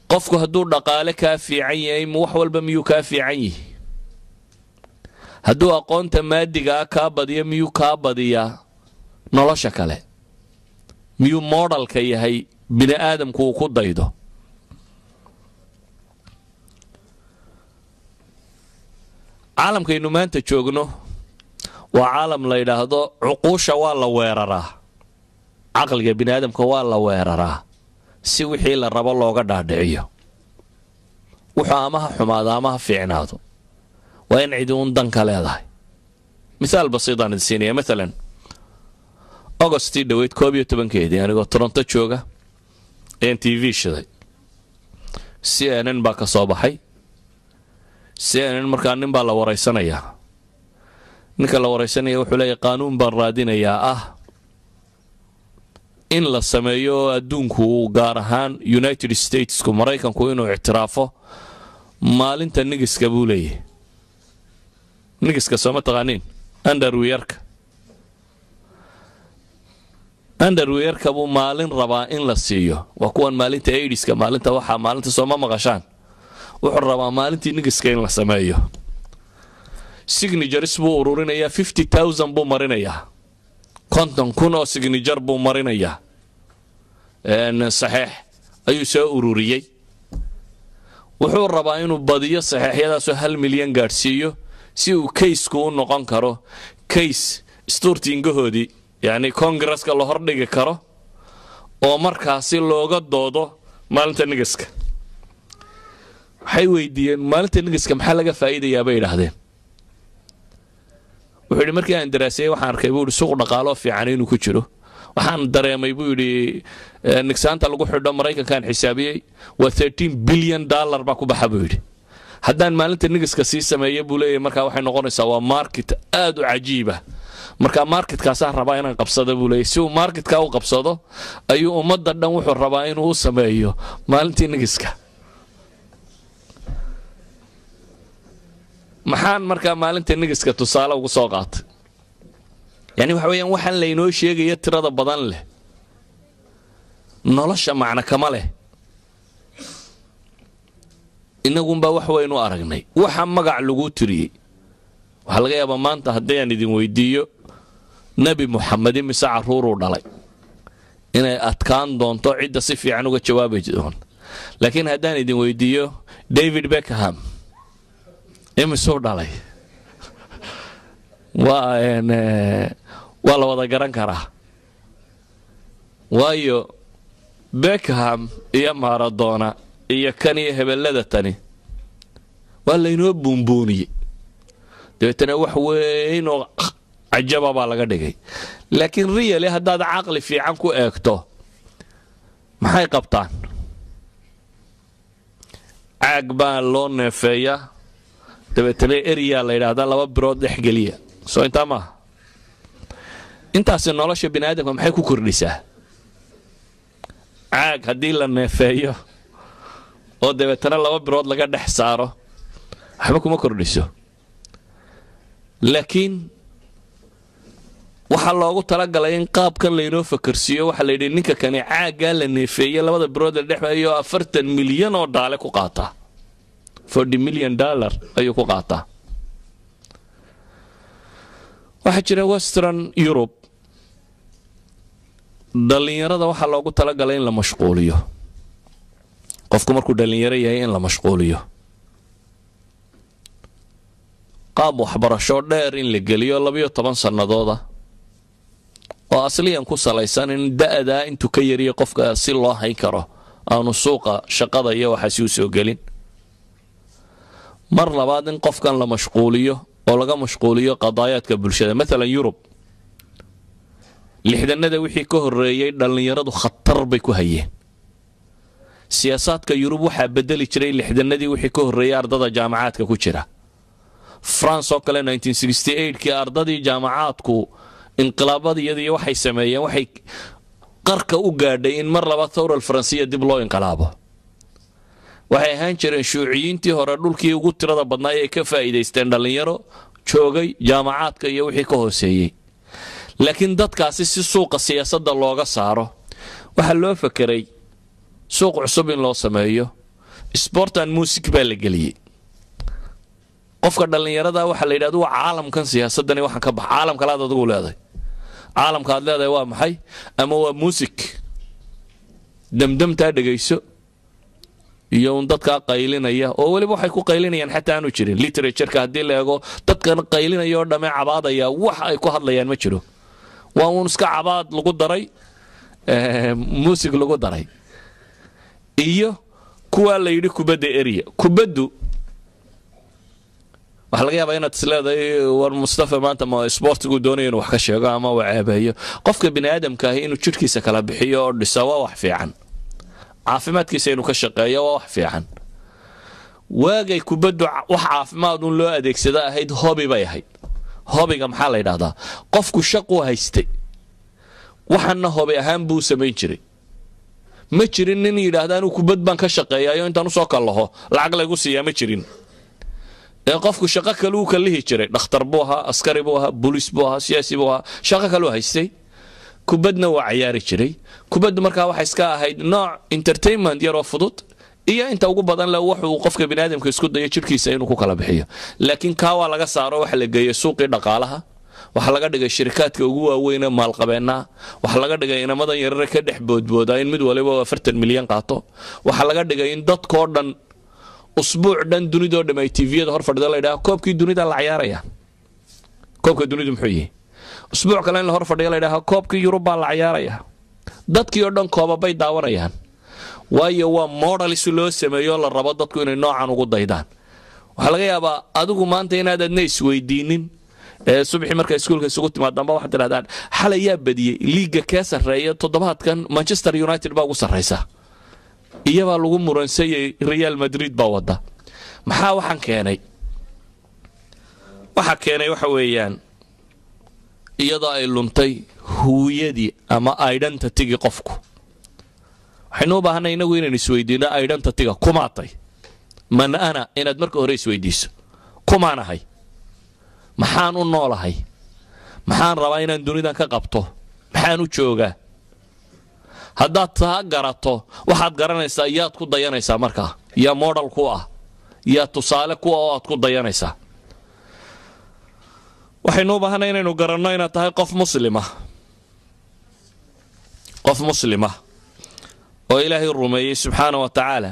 qofku hadduu dhaqaale kaa fiican yahay wax walba miyuu kaa fiican yihi hadduu aqoonta maadigaa kaa badiyo miyuu kaa badiyaa nolosha kale miyuu moodhalka yahay bini aadamku uu ku daydo caalamkaynu maanta joogno waa caalam la yidhaahdo cuquusha waa la weeraraa caqliga bini aadamka waa la weeraraa si wixii la rabo looga dhaadhiciyo wuxuu ama ha xumaado ama ha fiicnaado waa in cidi uun danka leedahay mithaal basiidaan idin siinaya maalan augustii dhoweyd koob iyo tobankeedii anigoo toronto jooga ayaan t v shiday c n n baa ka soo baxay c n n markaa nin baa la waraysanayaa ninka la waraysanaya wuxuu leeyahy qaanuun baan raadinayaa ah in la sameeyo oo adduunku gaar ahaan united statesku maraykanku inuu ictiraafo maalinta nigiska buu leeyahy nigiska sooma taqaaniin underwiyarka underwiyarka buu maalin rabaa in la siiyo waa kuwan maalinta aidiska maalinta waxaa maalinta sooma maqashaan wuxuu rabaa maalintii nigiska in la sameeyo signatures buu ururinayaa fifty thousand buu marinayaa konton kun oo signature buu marinayaa saxeex ayuu soo ururiyey wuxuu rabaa inuu badiyo saxeexyadaasoo hal milyan gaadhsiiyo si uu kaysku u noqon karo kays stuurtiingahoodii yacni kongareska la hordhigi karo oo markaasi looga doodo maalinta nigiska waxay weydiiyeen maalinta nigiska maxaa laga faa'iidayaa bay idhaahdeen wuxuu yidhi markii aan daraaseeyey waxaan arkay buu yidhi suuq dhaqaaloo fiican inuu ku jiro waxaan dareemay buu yidhi nigsaanta lagu xidho maraykankaan xisaabiyey waa thirteen bilyan dollar baa ku baxa buu yidhi haddaan maalinta nigiska sii sameeya buu leeyahy markaa waxay noqonaysaa waa market aad u cajiiba marka marketkaasaa rabaa inaan qabsado buu leeyahy si uu marketka u qabsado ayuu ummadda dhan wuxuu rabaa inuu u sameeyo maalintii nigiska maxaan markaa maalinta nigiska tusaale ugu soo qaatay yani waxa weeyaan waxaan laynoo sheegaya tirada badan leh nolosha macno kama leh inagunbaa wax waynu aragnay waxa magac laguu tiriyey waxaa laga yaabaa maanta haddii aan idin weydiiyo nebi muxamedi mise carruuruu dhalay inay adkaan doonto cidda si fiican uga jawaabi doonto laakiin haddaan idin weydiiyo david beckham imisuu dhalay waa waa la wada garan karaa waayo beckham iyo maradona iyo kan iyo hebellada tani waa laynoo buunbuuniyey dabeetana wax weyn oo cajaba baa laga dhigay laakiin riyali haddaad caqli fiican ku eegto maxay qabtaan caag baa loo neefeeyaa dabeetana eryaa la yidhaahdaa laba birood dhex geliya soo intaa maaha intaasi nolosha bini aadamka maxay ku kordhisaa caag haddii la neefeeyo oo dabeetana laba birood laga dhex saaro waxba kuma kordhiso laakiin waxaa loogu talagalay in qaabkan laynoo fakarsiiyo waxaa la yidhi ninka kani caaggaa la neefeeye labada birood la dhexeeyo afartan milyan oo dhaale ku qaataa forty milyan dollar ayuu ku qaataa waxaa jira western europe dhallinyarada waxaa loogu talagalay in la mashquuliyo qofku markuu dhallinyaro yahay in la mashquuliyo qaab waxbarasho dheer in la geliyo labayo toban sannadooda oo asliyan ku salaysan in da'daa intuu ka yariya qofka si loo hayn karo aanu suuqa shaqada iyo waxaasi u soo gelin mar labaad in qofkan la mashquuliyo oo laga mashquuliyo qadaayaadka bulshada maalan yurub lixdanada wixii ka horreeyey dhallinyaradu khatar bay ku hayeen siyaasaadka yurub waxaa bedeli jiray lixdanadii wixii ka horreeyey ardada jaamacaadka ku jira france oo kale kii ardadii jaamacaadku inqilaabadiyadii waxay sameeyeen waxay qarka u gaadhay in mar laba thawral faransiya dib loo inqilaabo waxay ahaan jireen shuuciyiintii hore dhulkii ugu tirada badnaa ay ka faa'iidaysteen dhallinyaro joogay jaamacaadka iyo wixii ka hooseeyey laakiin dadkaasi si suuqa siyaasadda looga saaro waxaa loo fakeray suuq cusub in loo sameeyo sportan music baa la geliyey qofka dhallinyarada waxaa la yidhahda waa caalamkan siyaasadani waxaan ka bax caalam kalaad adigu leedahay caalamka aad leedahay waa maxay ama waa music demdemtaa dhegayso iyo un dadkaa qaylinaya oo weliba waxay ku qaylinayaan xataa aanu jirin literatureka haddii la eego dadkan qaylinaya oo dhamme cabaadaya wax ay ku hadlayaan ma jiro waa uun iska cabaad lagu daray muusig lagu daray iyo kuwaa la yidhi kubadda eriya kubaddu waxaa laga yaabaa inaad isleedahay war mustafa maanta ma sportigu doonaya inuu wax ka sheego ama uu ceebeeyo qofka bini aadamka ahi inuu jidhkiisa kala bixiyo oo dhisa waa wax fiican caafimaadkiisa inuu ka shaqeeyo waa wax fiican waagay kubaddu wax caafimaad un loo adeegsada ahayd hobi bay ahayd hobiga maxaa la yidhahdaa qofku shaquu haystay waxanna hobi ahaan buu samayn jiray ma jirin nin yidhaahda anuu kubad baan ka shaqeeyayo intaan usoo kallaho lacag laygu siiyaa ma jirin ee qofku shaqo kale uu kallihi jiray dhakhtar buu ahaa askari buu ahaa booliis buu ahaa siyaasi buu ahaa shaqo kaleu haystay kubadna waa cayaari jiray kubaddu markaa waxay iska ahayd nooc entertainment yaroo fudud iyo inta ugu badan le wuxuu qofka biniaadamka isku dayo jidhkiisa inuu ku kala bixiyo laakiin kaa waa laga saaro waxa la geeyey suuqii dhaqaalaha waxaa laga dhigay shirikaadka ugu waaweyne maalqabeennaha waxaa laga dhigay inamadan yarare ka dhex boodboodaa in mid waliba afartan milyan qaato waxaa laga dhigay in dadkoo dhan usbuuc dhan dunidoo dham ay tviyada hor fadhida laydhaha koobkii dunida la cayaaraya koobka dunidu muxuu yihi usbuuc kale in la hor fadhiya laydhaha koobkii yurub baa la cayaaraya dadkii oo dhan koobabay daawanayaan waayo waa modals loo sameeyo la rabo dadku inay noocan ugu daydaan waxaa laga yaabaa adigu maanta inaad adna isweydiinin ee subxii marka iskuulka isugu timaadamba waxaad tidhahdaan xalay yaa badiyey liiga kee sarreeya toddobaadkan manchester united baa ugu sarraysa iyabaa lagu muransayay real madrid baa wadda maxaa waxaan keenay waxaa keenay waxa weeyaan iyadoo ay luntay huwiyadii ama identitygii qofku waxaynu u baahanay inagu inaynu isweydiino identityga kumaatay man ana inaad marka hore isweydiiso kumaan ahay maxaan u noolahay maxaan rabaa inaan dunidan ka qabto maxaan u joogaa haddaad taa garato waxaad garanaysaa yaad ku dayanaysaa markaa yaa modal ku ah yaa tusaale ku ah oo aad ku dayanaysaa waxaynu u baahanay inaynu garanno inaad tahay qof muslima qof muslima oo ilaahay rumeeyey subxaana wa tacaala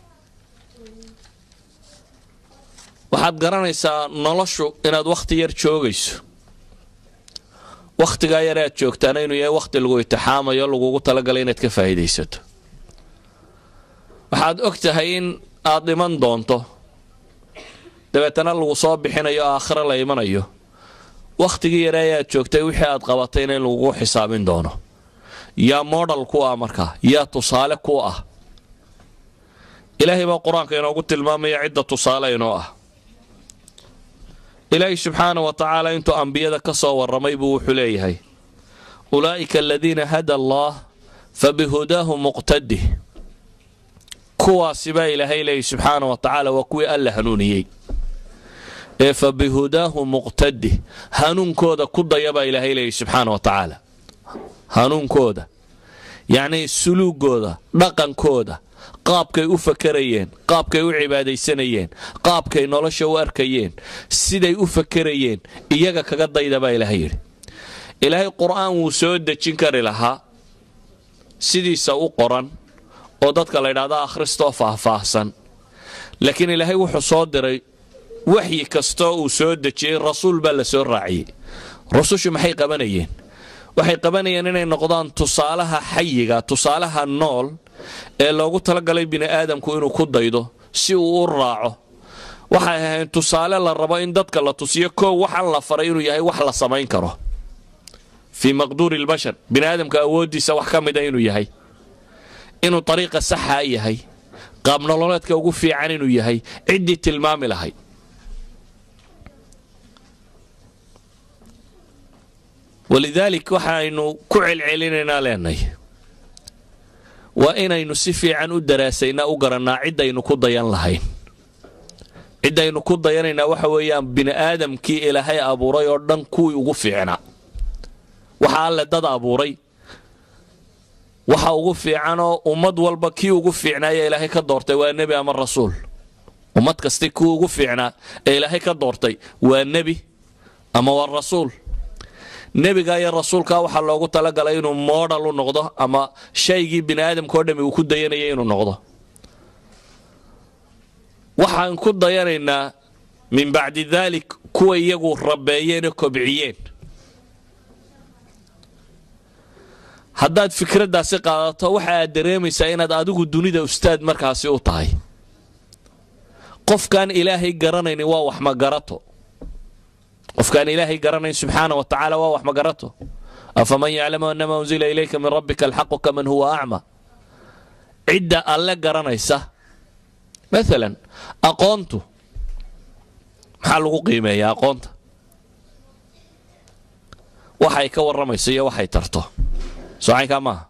waxaad garanaysaa noloshu inaad wakhti yar joogayso wakhtigaa yar aad joogtaana inuu yahay wakhti lagu itixaamayo lagugu talagalay inaad ka faa'iidaysato waxaad og tahay in aad dhiman doonto dabeetana lagu soo bixinayo aakhiro la imanayo wakhtigii yare ayaad joogtay wixii aad qabatayna in lagugu xisaabin doono yaa modal ku ah markaa yaa tusaale ku ah ilaahay baa qur-aanka inoogu tilmaamaya cidda tusaale inoo ah ilaahay subxaana wa tacaala intuu ambiyada ka soo warramay buu wuxuu leeyahay ulaa'ika aladiina hada allah fa bihudaahu muqtadih kuwaasi baa ilaahay leeyahy subxaana wa tacaala waa kuwii alla hanuuniyey ee fa bihudaahu muqtadih hanuunkooda ku daya baa ilaahay leeyahy subxaana wa tacaala hanuunkooda yacnii suluugooda dhaqankooda qaabkay u fakarayeen qaabkay u cibaadaysanayeen qaabkay nolosha u arkayeen siday u fakarayeen iyaga kaga dayda baa ilaahay yidhi ilaahay qur-aan wuu soo dejin kari lahaa sidiisa u qoran oo dadka la ydhahda akhristoo faahfaahsan laakiin ilaahay wuxuu soo diray waxyi kastoo uu soo dejiyey rasuul baa la soo raaciyey rusushu maxay qabanayeen waxay qabanayeen inay noqdaan tusaalaha xayiga tusaalaha nool ee loogu talagalay bini aadamku inuu ku daydo si uu u raaco waxay ahayn tusaale la rabo in dadka la tusiyo koow waxaan la faray inuu yahay wax la samayn karo fii maqduuri lbashar bini aadamka awooddiisa wax ka mida inuu yahay inuu ariiqa saxaa yahay qaabnololeedka ugu fiican inuu yahay ciddii tilmaami lahayd walidaalik waxaaynu ku celcelinaynaa leenahay waa inaynu si fiican u daraasaynaa u garannaa ciddaynu ku dayan lahayn ciddaynu ku dayanaynaa waxa weeyaan bini aadamkii ilaahay abuuray oo dhan kuwii ugu fiicnaa waxa alle dad abuuray waxa ugu fiicanoo ummad walba kii ugu fiicnaaya ilaahay ka doortay waa nebi ama rasuul ummad kasti kii ugu fiicnaa ee ilaahay ka doortay waa nebi ama waa rasuul nebiga iyo rasuulka waxaa loogu talagalay inuu modal u noqdo ama shaygii bini aadamkao dhami uu ku dayanaya inuu noqdo waxaan ku dayanaynaa min bacdi daalik kuwa iyagu rabeeyeen oo kobciyeen haddaad fikraddaasi qaadato waxa aad dareemaysaa inaad adigu dunida ustaad markaasi u tahay qofkaan ilaahay garanaynin waa wax magarato qofkaan ilaahay garanayn subxaana wa tacaala waa wax magarato afaman yaclamu anama unzila ilayka min rabbika alxaqu kaman huwa acma cidda alle garanaysa maalan aqoontu maxaa lagu qiimeeyaa aqoonta waxay ka warramayso iyo waxay tarto socaynkaa maaha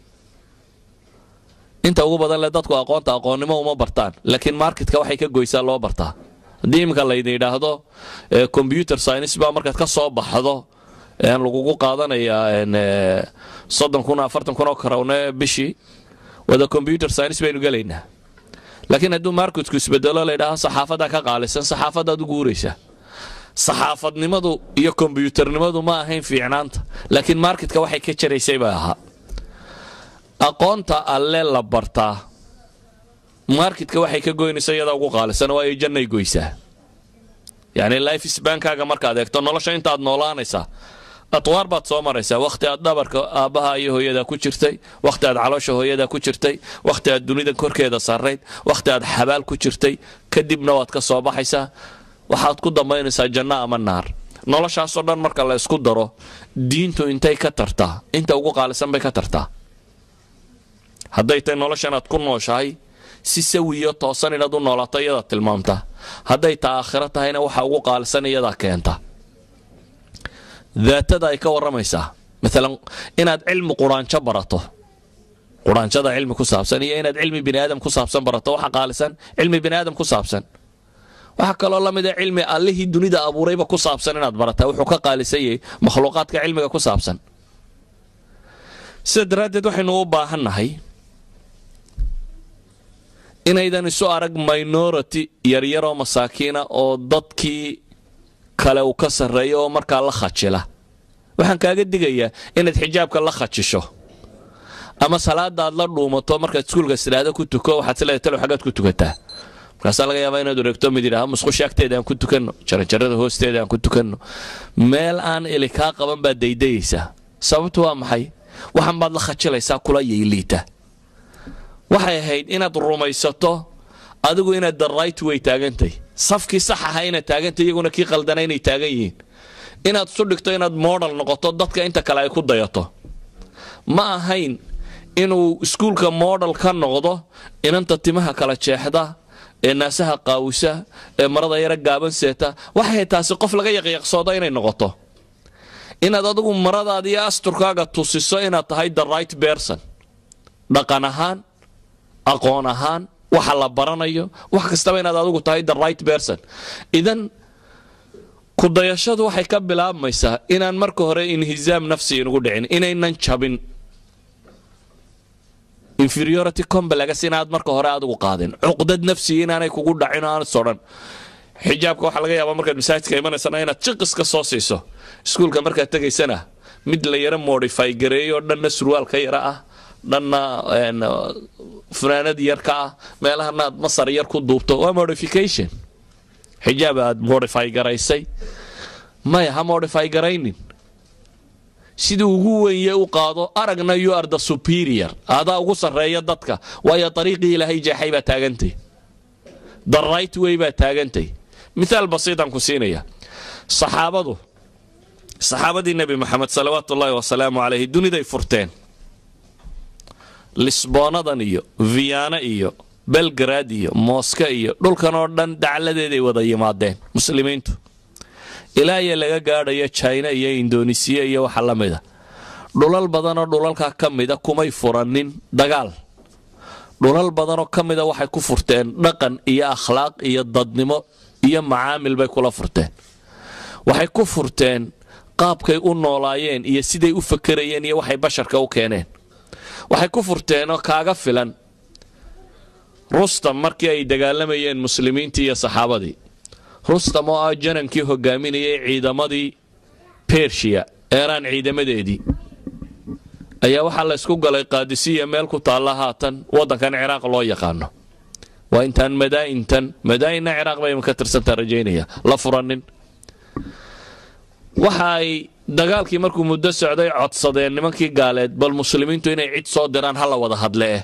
inta ugu badan le dadku aqoonta aqoonnimo uma bartaan laakiin marketka waxay ka goysaa loo bartaa haddii iminka laydin yidhaahdo combyuter science baa markaad ka soo baxdo lagugu qaadanayaa soddon kun afartan kun oo karowne bishii wada combyuter science baynu gelaynaa laakiin hadduu marketku isbedelo laydhaahdo saxaafaddaa ka qaalisan saxaafadaad u guuraysaa saxaafadnimadu iyo kombyutarnimadu ma ahayn fiicnaanta laakiin marketka waxay ka jaraysay bay ahaa aqoonta alle la bartaa marketka waxay ka goynaysa iyadaa ugu qaalisan waayo jannay goysaa yacni life sbankaaga markaad eegto nolosha intaad noolaanaysaa atwaar baad soo maraysaa wakhti aad dhabarka aabbaha iyo hooyadaa ku jirtay wakhti aad caloosha hooyadaa ku jirtay wakhti aad dunida korkeeda sarrayd wakhti aad xabaal ku jirtay kadibna waad ka soo baxaysaa waxaad ku dambaynaysaa janno ama naar noloshaasoo dhan marka la isku daro diintu intay ka tartaa inta ugu qaalisan bay ka tartaa hadday tahay noloshanaad ku nooshahay si sawiyo toosan inaad u noolaato iyadaa tilmaamta hadday ta aakhiro tahayna waxa ugu qaalisan iyadaa keenta daatada ay ka warramaysaa maalan inaad cilmi quraanjo barato quraanjada cilmi ku saabsan iyo inaad cilmi bini aadam ku saabsan barato waxa qaalisan cilmi bini aadam ku saabsan waxaa kaloo la mid a cilmi allihii dunida abuurayba ku saabsan inaad barataa wuxuu ka qaalisan yahay makhluuqaadka cilmiga ku saabsan sida daraaddeed waxaynu u baahannahay inaydan isu arag minority yaryaroo masaakiina oo dadkii kale uu ka sarreeyo oo markaa la khajila waxaan kaaga digayaa inaad xijaabka la khajisho ama salaada aad la dhuumato markaad iskuulka sidhaahdo ku tuko waxaad sileedahay talow xaggaad ku tukataa markaasaa laga yaabaa inaad wareegto mid yidhaha musqusha agteeda aan ku tukanno jaranjarada hoosteeda aan ku tukanno meel aan ili kaa qaban baad daydayaysaa sababtu waa maxay waxan baad la khajilaysaa kula yayliita waxay ahayd inaad rumaysato adigu inaad the right way taagantay safkii sax aha inaad taagantay iyaguna kii qaldana inay taagan yihiin inaad isu dhigto inaad modal noqoto dadka inta kale ay ku dayato ma ahayn inuu iskuulka modal ka noqdo inanta timaha kala jeexda ee naasaha qaawisa ee marada yara gaaban seeta waxay taasi qof laga yaqyaqsoodo inay noqoto inaad adigu maradaada iyo asturkaaga tusiso inaad tahay the right berson dhaqan ahaan aqoon ahaan waxa la baranayo wax kastaba inaad adigu tahay the right berson idan kudayashadu waxay ka bilaabmaysaa inaan marka hore inhisaam nafsi inugu dhicin inaynan jabin inferiority complex inaad marka hore adigu qaadin cuqdad nafsiga inaanay kugu dhacin aan sodhan xijaabka waxaa laga yaabaa markaad masaajidka imanaysana inaad jiqis ka soo siiso iskuulka markaad tegaysana mid la yaro modify gareeyo dhanna surwaalka yara ah dhanna funaanad yar ka ah meelahana aad masar yar ku duubto waa modification xijaab aad modify garaysay maya ha modify garaynin sidii ugu wenye u qaado aragna you are the superior adaa ugu sarreeya dadka waayo dariiqii ilaahay jeexay baa taagantay the right way baa taagantay mithaal basiitaan ku siinaya saxaabadu saxaabadii nebi moxamed salawaatu ullaahi wasalaamu calayhi duniday furteen lisboonadan iyo viyaana iyo belgrad iyo mooska iyo dhulkan oo dhan dacladeeday wada yimaadeen muslimiintu ilaa iyo laga gaadhayo jina iyo indonesiya iyo waxa la mida dhulal badanoo dhulalkaa ka mida kumay furanin dagaal dhulal badanoo ka mida waxay ku furteen dhaqan iyo akhlaaq iyo dadnimo iyo macaamil bay kula furteen waxay ku furteen qaabkay u noolaayeen iyo siday u fakerayeen iyo waxay basharka u keeneen waxay ku furteenoo kaaga filan rustam markii ay dagaalamayeen muslimiintii iyo saxaabadii rustam oo ah janankii hogaaminayay ciidamadii bershiya eeraan ciidamadeedii ayaa waxaa la ysku galay qaadisiya meel ku taalla haatan waddankan ciraaq loo yaqaano waa intaan madaa'intan madaa'inna ciraaq bay ka tirsantaa rajaynaya la furanin waxa ay dagaalkii markuu muddo socday codsadeen nimankii gaaleed bal muslimiintu inay cid soo diraan ha la wada hadlee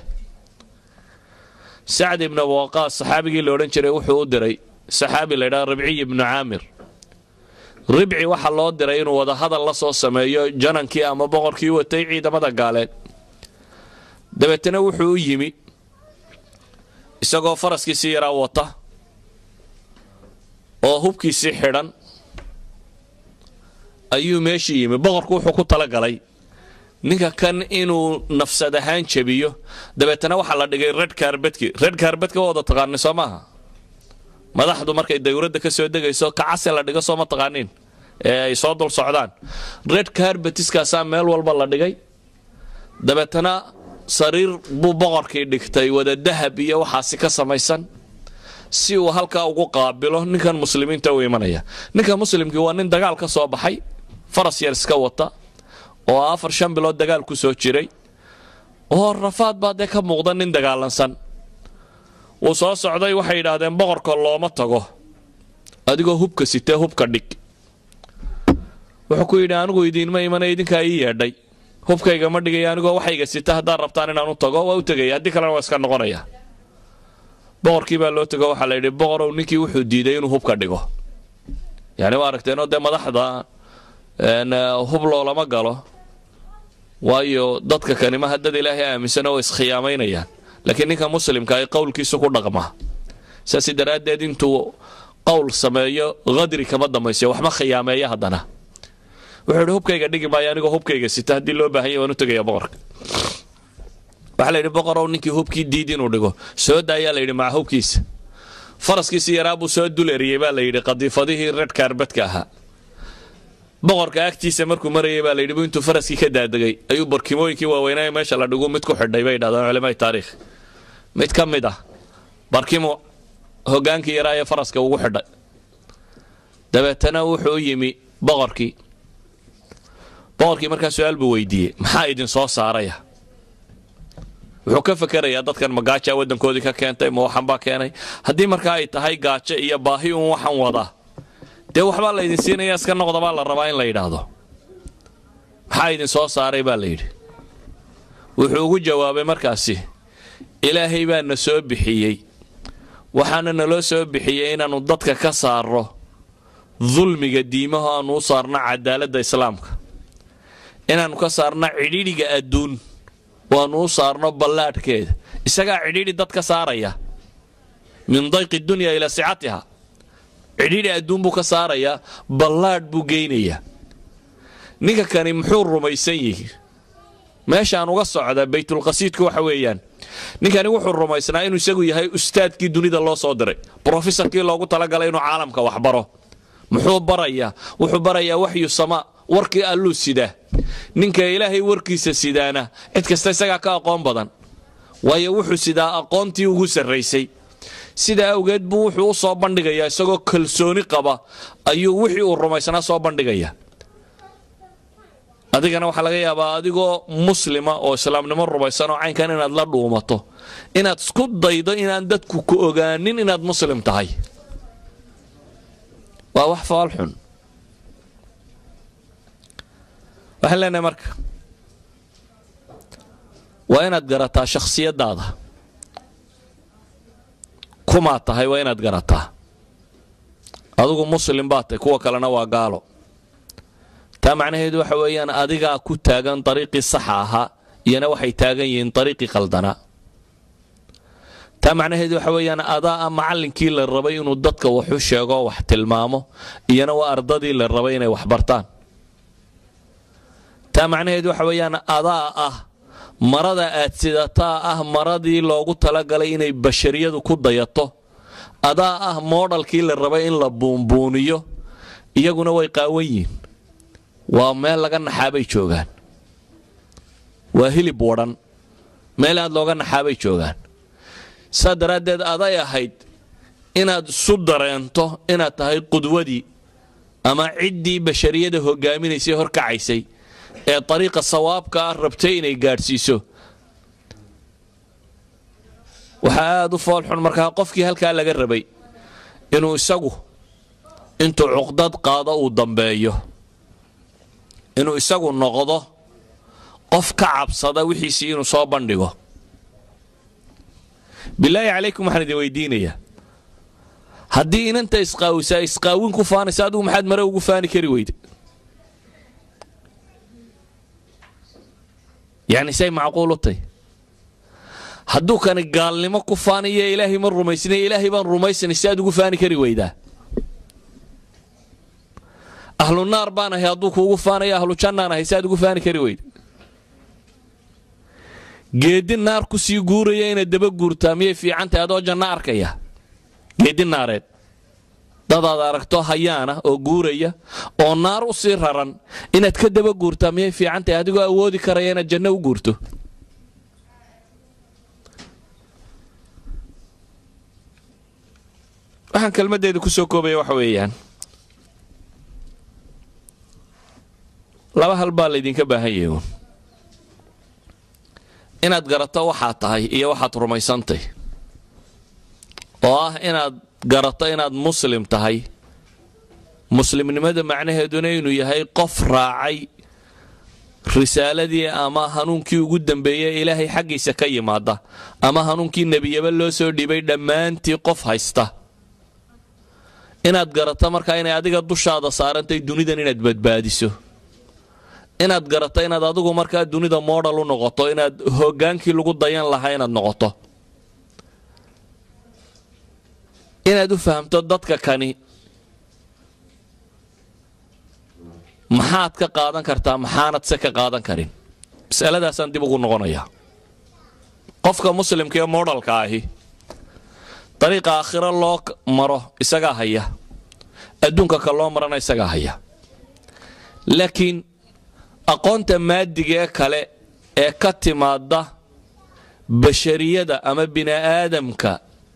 sacd ibnu waqaas saxaabigii la odhan jiray wuxuu u diray saxaabi la ydhaha ribciy ibnu caamir ribci waxaa loo diray inuu wada hadal la soo sameeyo janankii ama boqorkii watay ciidamada gaaleed dabeetana wuxuu u yimi isagoo faraskiisii yaraa wata oo hubkiisii xidhan ayuu meeshii yimi boqorku wuxuu ku talagalay ninka kan inuu nafsad ahaan jebiyo dabeetana waxaa la dhigay red karbedki red karbedka waa wada taqaani soo maaha madaxdu markay dawladda ka soo degayso kacase la dhigo soo ma taqaaniin ee ay soo dul socdaan red karbetiskaasaa meel walba la dhigay dabeetana sariir buu boqorkii dhigtay wada dahab iyo waxaasi ka samaysan si uu halkaa ugu qaabilo ninkan muslimiinta u imanaya ninka muslimkii waa nin dagaal ka soo baxay faras yar iska wata oo afar shan bilood dagaal ku soo jiray oo rafaad baa dee ka muuqda nin dagaalansan wuu soo socday waxay yidhaahdeen boqorka looma tago adigoo hubka sitee hubka dhig wuxuu ku yidhi anigu idiinma imana idinkaa ii yeedhay hubkayga ma dhigaya anigoo waxayga sita haddaad rabtaan inaan u tago waa u tegaya haddii kalena waa iska noqonaya boqorkii baa loo tego waxaa la yidhi boqorow ninkii wuxuu diiday inuu hubka dhigo yani waa aragteenoo dee madaxda hub loolama galo waayo dadka kanima dad ilaahay aaminsan oo iskhiyaamaynayaan laakiin ninka muslimka ay qowlkiisu ku dhaqmaa saas daraaddeed intuu qowl sameeyo qadri kama dambaysiyo waxma khiyaameeya haddana wuxuu idhi hubkayga dhigi maayo anigoo hubkayga sita haddii loo baahanya waan u tegaya boqorka waxaa la yidhi boqorow ninkii hubkii diid inuu dhigo soo daayaa la yidhi maca hubkiisa faraskiisi yaraa buu soo dul eriyey baa la yidhi qadiifadihii red kaarbadka ahaa boqorka agtiisa markuu marayay baa layidhi intuu faraskii ka daadegay ayuu barkimooyinkii waaweynaa meesha la dhigu mid ku xidhay bay yidhahdaan culamai taariikh mid ka mid ah barkimu hogaankii yaraa ee faraska ugu xidhay dabeetana wuxuu u yimi boqorkii boqorkii markaa su-aal buu weydiiyey maxaa idin soo saaraya wuxuu ka fakerayaa dadkan ma gaaja waddankoodii ka keentay ma waxan baa keenay haddii markaa ay tahay gaajo iyo baahi uun waxan wadaa dee waxbaa la ydin siinaya iska noqda baa la rabaa in la yidhaahdo maxaa idin soo saaray baa la yidhi wuxuu ugu jawaabay markaasi ilaahay baa na soo bixiyey waxaana naloo soo bixiyey inaannu dadka ka saarro dulmiga diimaho aannu u saarno cadaaladda islaamka inaannu ka saarno cidhiidhiga adduun oo aannu u saarno ballaadhkeeda isagaa cidhiidhi dad ka saaraya min dayqi dunya ilaa sicatiha cidhiidhi adduun buu ka saarayaa ballaadh buu geynayaa ninka kani muxuu rumaysan yihi meeshaan uga socda baytulqasiidku waxa weeyaan ninkani wuxuu rumaysnaa inuu isagu yahay ustaadkii dunida loo soo diray brofesorkii loogu talagalay inuu caalamka wax baro muxuu barayaa wuxuu barayaa waxyu samaa warkii alluu sidaa ninka ilaahay warkiisa sidaana cid kasta isagaa ka aqoon badan waayo wuxuu sidaa aqoontii ugu sarraysay sidaa awgeed buu wuxuu u soo bandhigayaa isagoo kalsooni qaba ayuu wixii uu rumaysnaa soo bandhigaya adigana waxaa laga yaabaa adigoo muslima oo islaamnimo rumaysan oo caynkan inaad la dhuumato inaad isku daydo inaan dadku ku ogaanin inaad muslim tahay waa wax faalxun waxaan leenahay marka waa inaad garataa shakhsiyadaada kumaad tahay waa inaad garataa adigu muslim baad tahay kuwa kalena waa gaalo taa macnaheedu waxa weeyaan adigaa ku taagan dariiqii saxa ahaa iyana waxay taagan yihiin dariiqii qaldanaa taa macnaheedu waxa weeyaan adaa a macallinkii la rabay inuu dadka waxu sheego wax tilmaamo iyana waa ardadii la rabay inay wax bartaan taa macnaheedu waxa weeyaan adaa ah marada aad sidataa ah maradii loogu talagalay inay bashariyadu ku dayato adaa ah moodhalkii la rabay in la buunbuuniyo iyaguna way qaawan yihiin waa meel laga naxaabay joogaan waa hilib wadhan meel aad looga naxaabay joogaan saa daraaddeed aday ahayd inaad isu dareento inaad tahay qudwadii ama ciddii bashariyada hogaaminaysay horkacaysay ee dariiqa sawaabka ah rabtay inay gaadhsiiso waxaa aada u foolxun markaa qofkii halkaa laga rabay inuu isagu intuu cuqdad qaado uu dambeeyo inuu isagu noqdo qof ka cabsada wixiisii inuu soo bandhigo bilaahi calaykum waxaan idin weydiinayaa haddii inanta isqaawisaa isqaawin ku faanaysa adigu maxaad mare ugu faani kari weyde yacni say macquul u tay hadduu kani gaalnimo ku faanayo ilaahay ma rumaysnay ilaahay baan rumaysanay si aad ugu faani kari weydaa ahlu naar baan ahay hadduu kuugu faanayo ahlu jannaan ahay si aad ugu faani kari weyda geedi naar ku sii guuraya inaad daba guurtaa miyay fiicantahay adoo janno arkaya geedi naareed dadaad aragto hayaana oo guuraya oo naar u sii raran inaad ka daba guurtaa miyay fiicantahay adigoo awoodi karaya inaad janno u guurto waxaan kelmaddeeda ku soo koobaya waxa weeyaan laba hal baa laydinka baahan yahay uun inaad garato waxaad tahay iyo waxaad rumaysantay oo ah inaad garato inaad muslim tahay muslimnimada macnaheeduna inuu yahay qof raacay risaaladii ama hanuunkii ugu dambeeyey ilaahay xaggiisa ka yimaada ama hanuunkii nebiyaba loo soo dhibay dhammaantii qof haysta inaad garato markaa inay adiga dushaada saarantay dunidan inaad badbaadiso inaad garato inaad adigu markaa dunida modal u noqoto inaad hogaankii lagu dayan lahaa inaad noqoto inaad u fahamto dadka kani maxaad ka qaadan kartaa maxaanad se ka qaadan karin masaladaasaan dib ugu noqonayaa qofka muslimka ee modalka ahi dariiqa aakhiro loo maro isagaa haya adduunka ka loo marana isagaa haya laakiin aqoonta maadiga ee kale ee ka timaada bashariyada ama bini'aadamka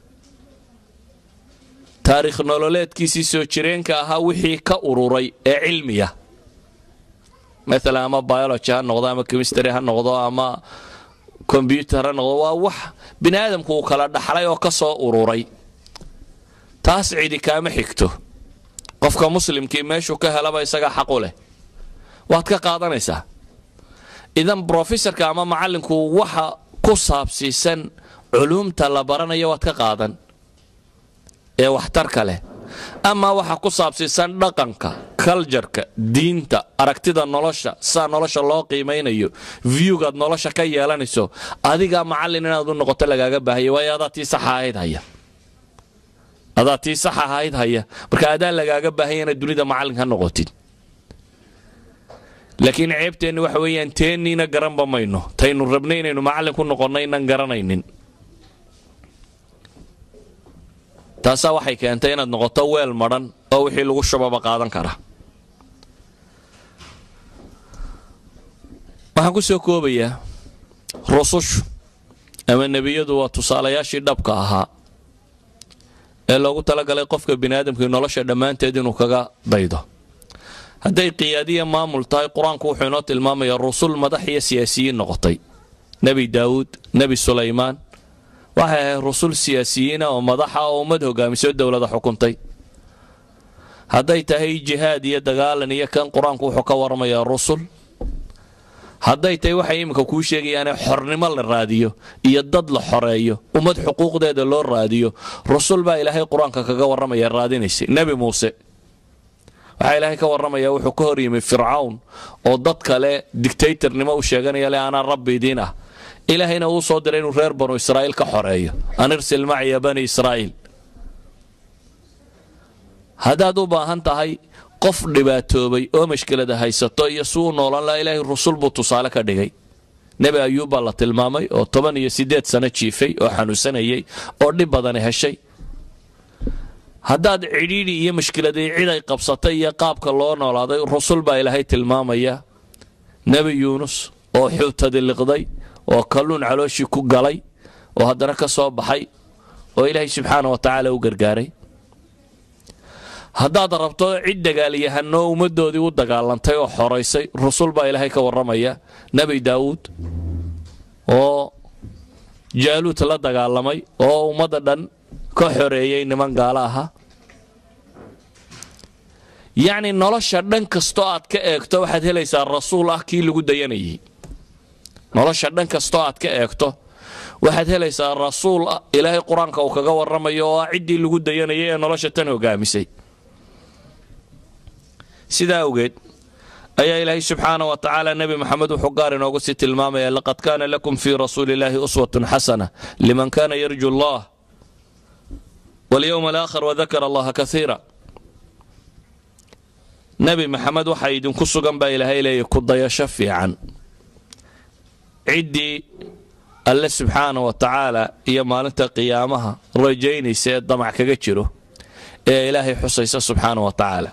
taariikh nololeedkiisii soo jireenka ahaa wixii ka ururay ee cilmiya maalan ama biology ha noqdo ama chemistry ha noqdo ama kombyutar ha noqdo waa wax bini aadamku uu kala dhaxlay oo ka soo ururay taas cidi kaama xigto qofka muslimkii meeshuu ka helaba isagaa xaqu leh waad ka qaadanaysaa idan brofesorka ama macallinku waxa ku saabsiisan culuumta la baranayo waad ka qaadan ee waxtarka leh ama waxa ku saabsiisan dhaqanka kaljarka diinta aragtida nolosha sidaa nolosha loo qiimaynayo viewgaad nolosha ka yeelanayso adigaa macallin inaad u noqoto lagaaga baahaya waayo adaa tii saxa ahayd haya adaa tii sax ahayd haya marka adaa lagaaga baahaya inaad dunida macallin ka noqotid laakiin ceebteenni waxa weeyaan teenniina garanba mayno taynu rabnay inaynu macallin ku noqonno inaan garanaynin taasaa waxay keentay inaad noqoto weel madhan oo wixii lagu shubaba qaadan kara waxaan ku soo koobayaa rusushu ama nebiyadu waa tusaalayaashii dhabka ahaa ee loogu talagalay qofka biniaadamkii nolosha dhammaanteed inuu kaga daydo hadday qiyaadiya maamul tahay qur-aanku wuxuu inoo tilmaamayaa rusul madax iyo siyaasiyiin noqotay nebi daawuud nebi sulaymaan waxay ahayd rusul siyaasiyiina oo madaxa oo ummad hogaamiso dowlada xukuntay hadday tahay jihaad iyo dagaalan iyo kan qur-aanku wuxuu ka waramayaa rusul hadday tahay waxay iminka kuu sheegayaane xornimo la raadiyo iyo dad la xoreeyo ummad xuquuqdeeda loo raadiyo rusul baa ilaahay qur-aanka kaga warramaya raadinaysay nebi muuse waxaa ilaahay ka warramaya wuxuu ka hor yimi fircawn oo dad kale dictatornimo u sheeganaya le anaa rabbi idiin ah ilaahayna uu soo diray inuu reer banu israa'iil ka xoreeyo an irsil maciya bani israa'iil haddaad u baahan tahay qof dhibaatoobay oo mashkilada haysato iyo si uu noolan laha ilaahay rusul buu tusaale ka dhigay nebi ayuub baa la tilmaamay oo toban iyo siddeed sano jiifay oo xanuunsanayay oo dhib badani heshay haddaad cidhiidhi iyo mashkiladii cid ay qabsatay iyo qaabka loo noolaaday rusul baa ilaahay tilmaamaya nebi yuunus oo xuutadi liqday oo kalluun calooshii ku galay oo haddana ka soo baxay oo ilaahay subxaana wa tacaala u gargaaray haddaad rabto cid dagaalyahanoo ummaddoodii u dagaalantay oo xoraysay rusul baa ilaahay ka warramaya nebi daawuud oo jaaluud la dagaalamay oo ummadda dhan ka xoreeyey niman gaalo ahaa yacni nolosha dhan kastoo aad ka eegto waxaad helaysaa rasuul ah kii lagu dayanayay nolosha dhan kastoo aad ka eegto waxaad helaysaa rasuul ah ilaahay qur-aanka uu kaga warramayo oo ah ciddii lagu dayanayay ee nolosha tan hogaamisay sidaa awgeed ayaa ilaahay subxaana wa tacaala nebi moxamed wuxuu gaar inoogu sii tilmaamaya laqad kaana lakum fii rasuuli illaahi uswatun xasana liman kana yarju allah walyowma alaakhir wadakara allaha kaiira nebi maxamed waxaa idinku sugan baa ilaahay leeyahy ku dayasho fiican ciddii alle subxaana wa tacaala iyo maalinta qiyaamaha rajaynaysa ee damac kaga jiro ee ilaahay xusaysa subxaana wa tacaala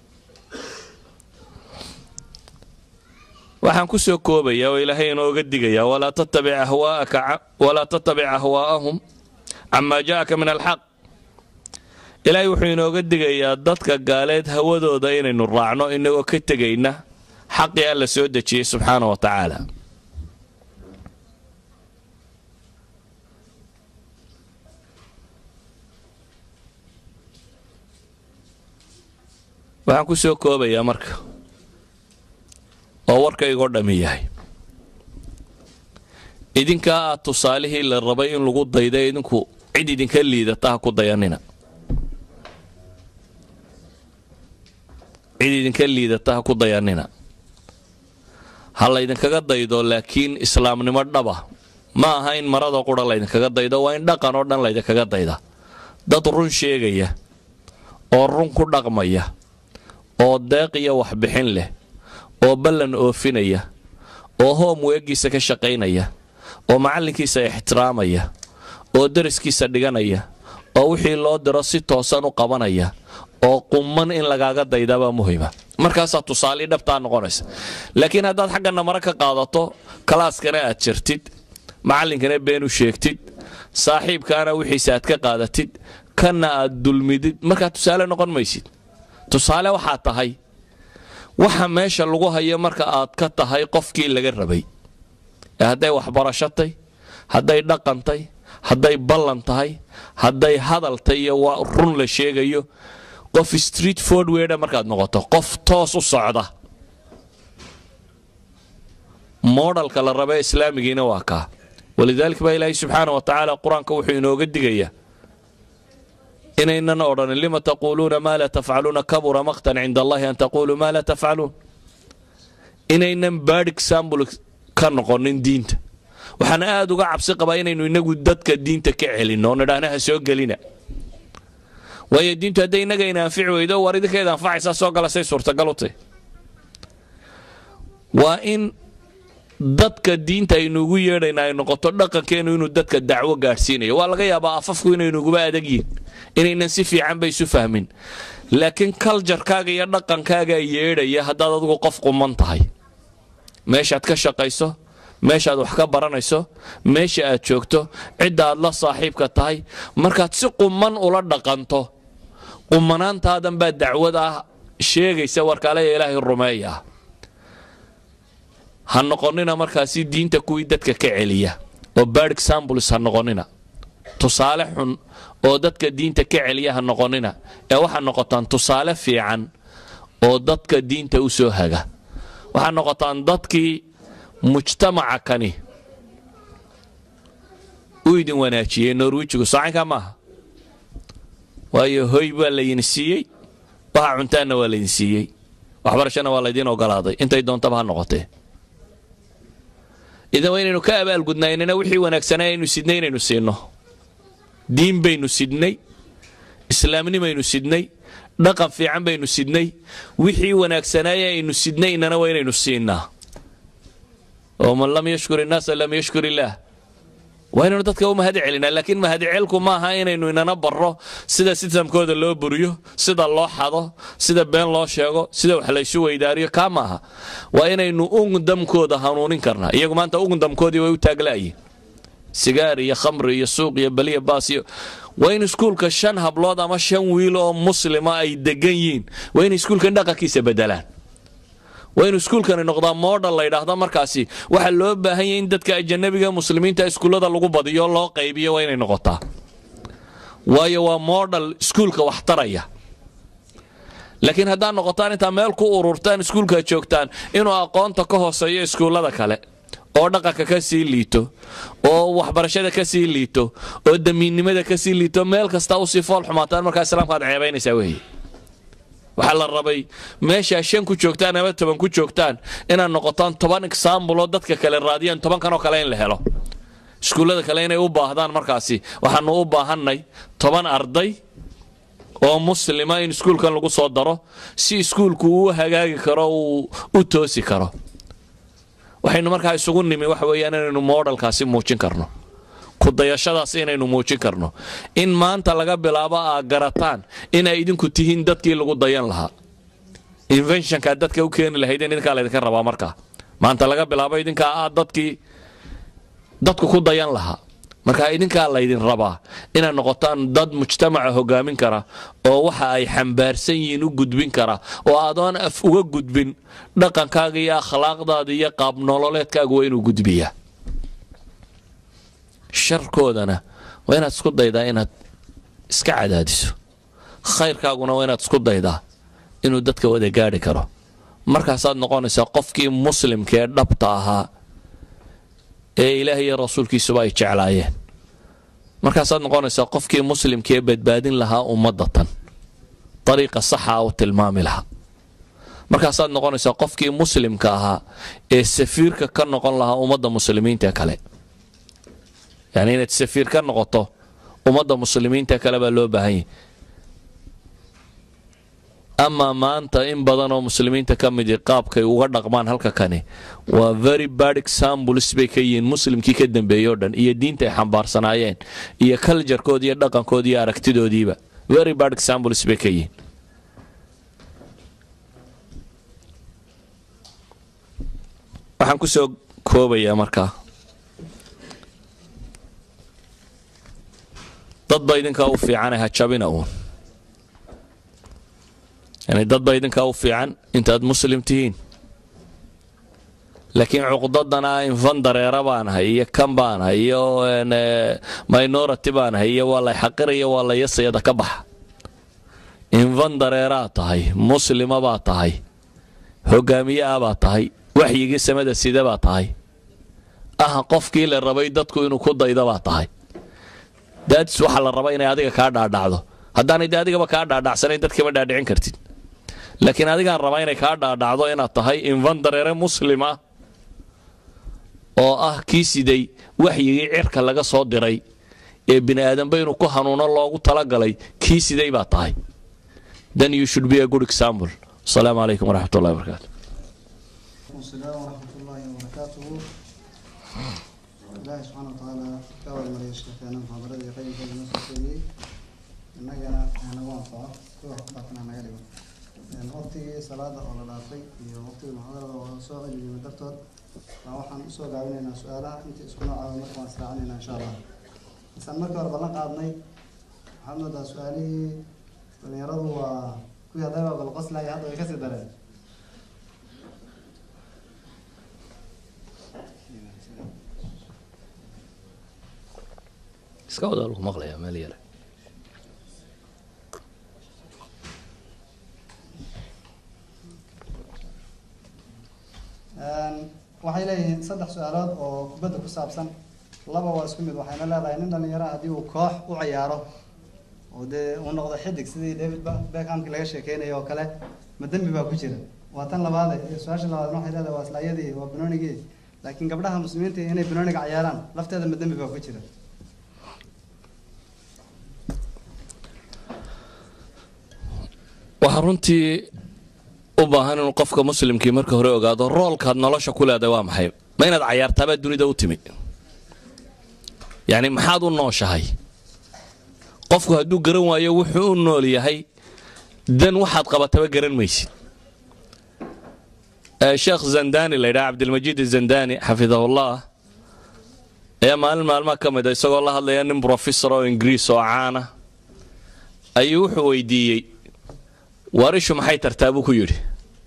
waxaan ku soo koobaya oo ilaahay inooga digaya walaa tattabic ahwaa'ahum camaa ja'aka min alxaq ilaahay wuxuu inooga digayaa dadka gaaleed hawadooda inaynu raacno inagoo ka tegayna xaqii alla soo dejiyey subxaana wa tacaala waxaan ku soo koobayaa marka oo warkaygoo dhammi yahay idinkaa aad tusaalihii la rabay in lagu dayda idinku cid idinka liidata ha ku dayanina cid idinka liidata ha ku dayanina ha laydinkaga daydo laakiin islaamnimo dhaba ma aha in marada qura laydinkaga daydo waa in dhaqan oo dhan laydinkaga dayda dad run sheegaya oo run ku dhaqmaya oo deeq iyo waxbixin leh oo ballan oofinaya oo hoom weegiisa ka shaqaynaya oo macallinkiisa ixtiraamaya oo dariskiisa dhiganaya oo wixii loo diro si toosan u qabanaya oo qumman in lagaaga daydabaa muhima markaasaa tusaalii dhabtaa noqonaysa laakiin haddaad xaggana mare ka qaadato kalaaskana aad jirtid macallinkana been u sheegtid saaxiibkaana wixiisa aad ka qaadatid kanna aad dulmidid markaa tusaale noqon maysid tusaale waxaa tahay waxa meesha lagu hayo marka aad ka tahay qofkii laga rabay ee hadday waxbarashatay hadday dhaqantay hadday ballan tahay hadday hadaltay iyo waa run la sheegayo qof street fordweda markaad noqoto qof toos u socda moodhalka la raba islaamigiina waa kaa walidaalika baa ilaahay subxaana wa tacaala qur-aanka wuxuu inooga digayaa inaynan odhanin lima taquuluuna maa laa tafcaluuna kabura maqtan cinda allahi an taquluu maa laa tafcaluun inaynan bad exambl ka noqonin diinta waxaan aad uga cabsi qabaa inaynu inagu dadka diinta ka celinno oo nidhaahna ha soo gelina waayo diintu hadday innaga ina anfici weydo war idinkeeda anfacaysaa soo gala say suurtagal u tahy waa in dadka diinta aynu ugu yeedhayna ay noqoto dhaqankeenu inuu dadka dacwo gaadhsiinayo waa laga yaabaa afafku inaynuguba adag yihin inaynan si fiican ba isu fahmin laakiin kaljarkaaga iyo dhaqankaagaa yeedhaya haddaad adigu qof quman tahay meeshaad ka shaqayso meeshaad wax ka baranayso meesha aad joogto cidda aad la saaxiibka tahay markaad si quman ula dhaqanto qumanaantaadan baa dacwada sheegaysa warkaaleya ilaahay rumeeya ha noqonina markaasi diinta kuwii dadka ka celiya oo bad examples ha noqonina tusaale xun oo dadka diinta ka celiya ha noqonina ee waxaa noqotaan tusaale fiican oo dadka diinta u soo haga waxaa noqotaan dadkii mujtamaca kani u idin wanaajiyey norwijigu saacankaa maaha waayo hoy baa laydin siiyey waxa cuntaanna waa laydin siiyey waxbarashana waa laydiin ogolaaday intay doontaba ha noqotee idan waa inaynu ka abaalgudnaynana wixii wanaagsanaa aynu sidnay inaynu siinno diin baynu sidnay islaamnimaynu sidnay dhaqan fiican baynu sidnay wixii wanaagsanaaye aynu sidnaynana waa inaynu siinnaa oo man lam yashkur innaasa lam yashkur illaah waa inaynu dadka u mahad celinaa laakiin mahadcelku maaha inaynu inana barro sida sistamkooda loo buriyo sida loo xado sida been loo sheego sida wax laysu weydaariyo kaa maaha waa inaynu ugundamkooda hanuunin karnaa iyagu maanta ugundamkoodii way u taagla'yiin sigaar iyo khamri iyo suuq iyo baliya baas iyo waa in iskuulka shan hablood ama shan wiil oo muslima ay degan yihiin waa inay iskuulkan dhaqankiisa bedelaan waa inu iskuulkani noqdaa modal la ydhaahda markaasi waxaa loo baahan yahy in dadka ajanabiga muslimiinta iskuullada lagu badiyo loo qaybiyo waa inay noqotaa waayo waa modal iskuulka wax taraya laakiin haddaad noqotaan intaa meel ku ururtaan iskuulka joogtaan inuu aqoonta ka hooseeyo iskuullada kale oo dhaqanka ka sii liito oo waxbarashada ka sii liito oo damiinnimada ka sii liito meel kasta usii fool xumaataan markaa islaamka aad ceebaynaysaa weeye waxaa la rabay meeshaa shan ku joogtaan ama toban ku joogtaan inaad noqotaan toban exaambul oo dadka kale raadiyaan tobankan oo kale in la helo iskuullada kale inay u baahdaan markaasi waxaanu u baahannay toban arday oo muslima in iskuulkan lagu soo daro si iskuulku uu hagaagi karo uu u toosi karo waxaynu markaa isugu nimi waxa weeyaan inaynu moodhalkaasi muujin karno kudayashadaas inaynu muujin karno in maanta laga bilaabo aa garataan inay idinku tihiin dadkii lagu dayan lahaa inventionkaa dadka u keeni lahaydeen idinkaa laydinka rabaa markaa maanta laga bilaabo idinkaa ah dadkii dadku ku dayan lahaa markaa idinkaa laydin rabaa inaad noqotaan dad mujtamaca hogaamin kara oo waxa ay xambaarsan yihiin u gudbin kara oo adoon af uga gudbin dhaqankaaga iyo akhlaaqdaada iyo qaab nololeedkaaga waa inuu gudbiyaa sharkoodana waa inaad isku daydaa inaad iska cadaadiso khayrkaaguna waa inaad isku daydaa inuu dadka wada gaadhi karo markaasaad noqonaysaa qofkii muslimka ee dhabta ahaa ee ilaah iyo rasuulkiisuba ay jeclaayeen markaasaad noqonaysaa qofkii muslimka ee badbaadin lahaa ummadda tan dariiqa saxa u tilmaami lahaa markaasaad noqonaysaa qofkii muslimka ahaa ee safiirka ka noqon lahaa ummadda muslimiinta kale yani inaad safiir ka noqoto ummadda muslimiinta kale baa loo baahan yahy amaa maanta in badan oo muslimiinta ka midi qaabkay uga dhaqmaan halka kani waa very bad examples bay ka yihiin muslimkii ka dambeeyey o dhan iyo diinta ay xambaarsanaayeen iyo kaljarkoodi iyo dhaqankoodi iyo aragtidoodiiba very bad examples bay ka yihiin waxaan ku soo koobayaa markaa dadba idinkaa u fiicane ha jabina uun yani dadba idinkaa u fiican intaad muslim tihiin laakiin cuqdadana infan dareera baanahay iyo kan baanahay iyo minority baanahay iyo waa lay xaqiraya waa la yasayada ka baxa infan dareeraad tahay muslima baad tahay hogaamiye ah baad tahay waxyigii samada sida baad tahay ah qofkii la rabay dadku inuu ku dayda baad tahay daadis waxaa la raba inay adiga kaa dhaadhacdo haddaanay de adigaba kaa dhaadhacsanayn dadkama dhaadhicin kartid laakiin adigaan rabaa inay kaa dhaadhacdo inaad tahay infan dareere muslim ah oo ah kii siday waxyigii cirka laga soo diray ee bini aadanba inuu ku hanuuno loogu talagalay kii siday baad tahay then you should be a good example asalaamu calaykum waraxmat ullahi wabarakaatu السلام ورحمة الله وبركاته الله سبحانه وتعالى كاول مريا شيخنا محاضرة قيم في المسجد إننا أنا وانفع كل واحد باتنا أنا قريبا يعني وقتي صلاة أو العصر هي وقت المحاضرة وسوق اللي مدرتها فوحن سوق عيننا سؤالها أنت اسكنوا على مركز مسرعنا إن شاء الله بس المركز ربنا قادني محمد سؤالي وليرضوا وكل هذا بالقصة لا يهضوا يكسر درجة iska wadaa lagu maqlayaa meel yare waxay leeyihiin saddex su-aalood oo kubadda ku saabsan laba waa isku mid waxayna leedahay nin dhalinyaro haddii uu koox u ciyaaro oo dee uu noqdo xidig sidii david beckhamki laga sheekeynayo oo kale ma dembi baa ku jira waa tan labaade iyo su-aasha labaadna waxay leedahay waa islaayadii waa banoonigii laakiin gabdhaha muslimiinta inay banooniga ciyaaraan lafteeda ma dembi baa ku jira waxaa runtii u baahan inuu qofka muslimkii marka hore ogaado roolkaad nolosha ku leedahay waa maxay ma inaad cayaartaabaa dunida u timi yacni maxaad u nooshahay qofku hadduu garan waayo wuxuu u nool yahay dan waxaad qabataba garan maysid sheekh zandani la ydhaha cabdilmajiid zandani xafidahullah ayaa maalin maalmaha ka mid a isagoo la hadlaya nin brofesor oo ingiriis oo caana ayuu wuxuu weydiiyey waar ishu maxay tartaa buu ku yidhi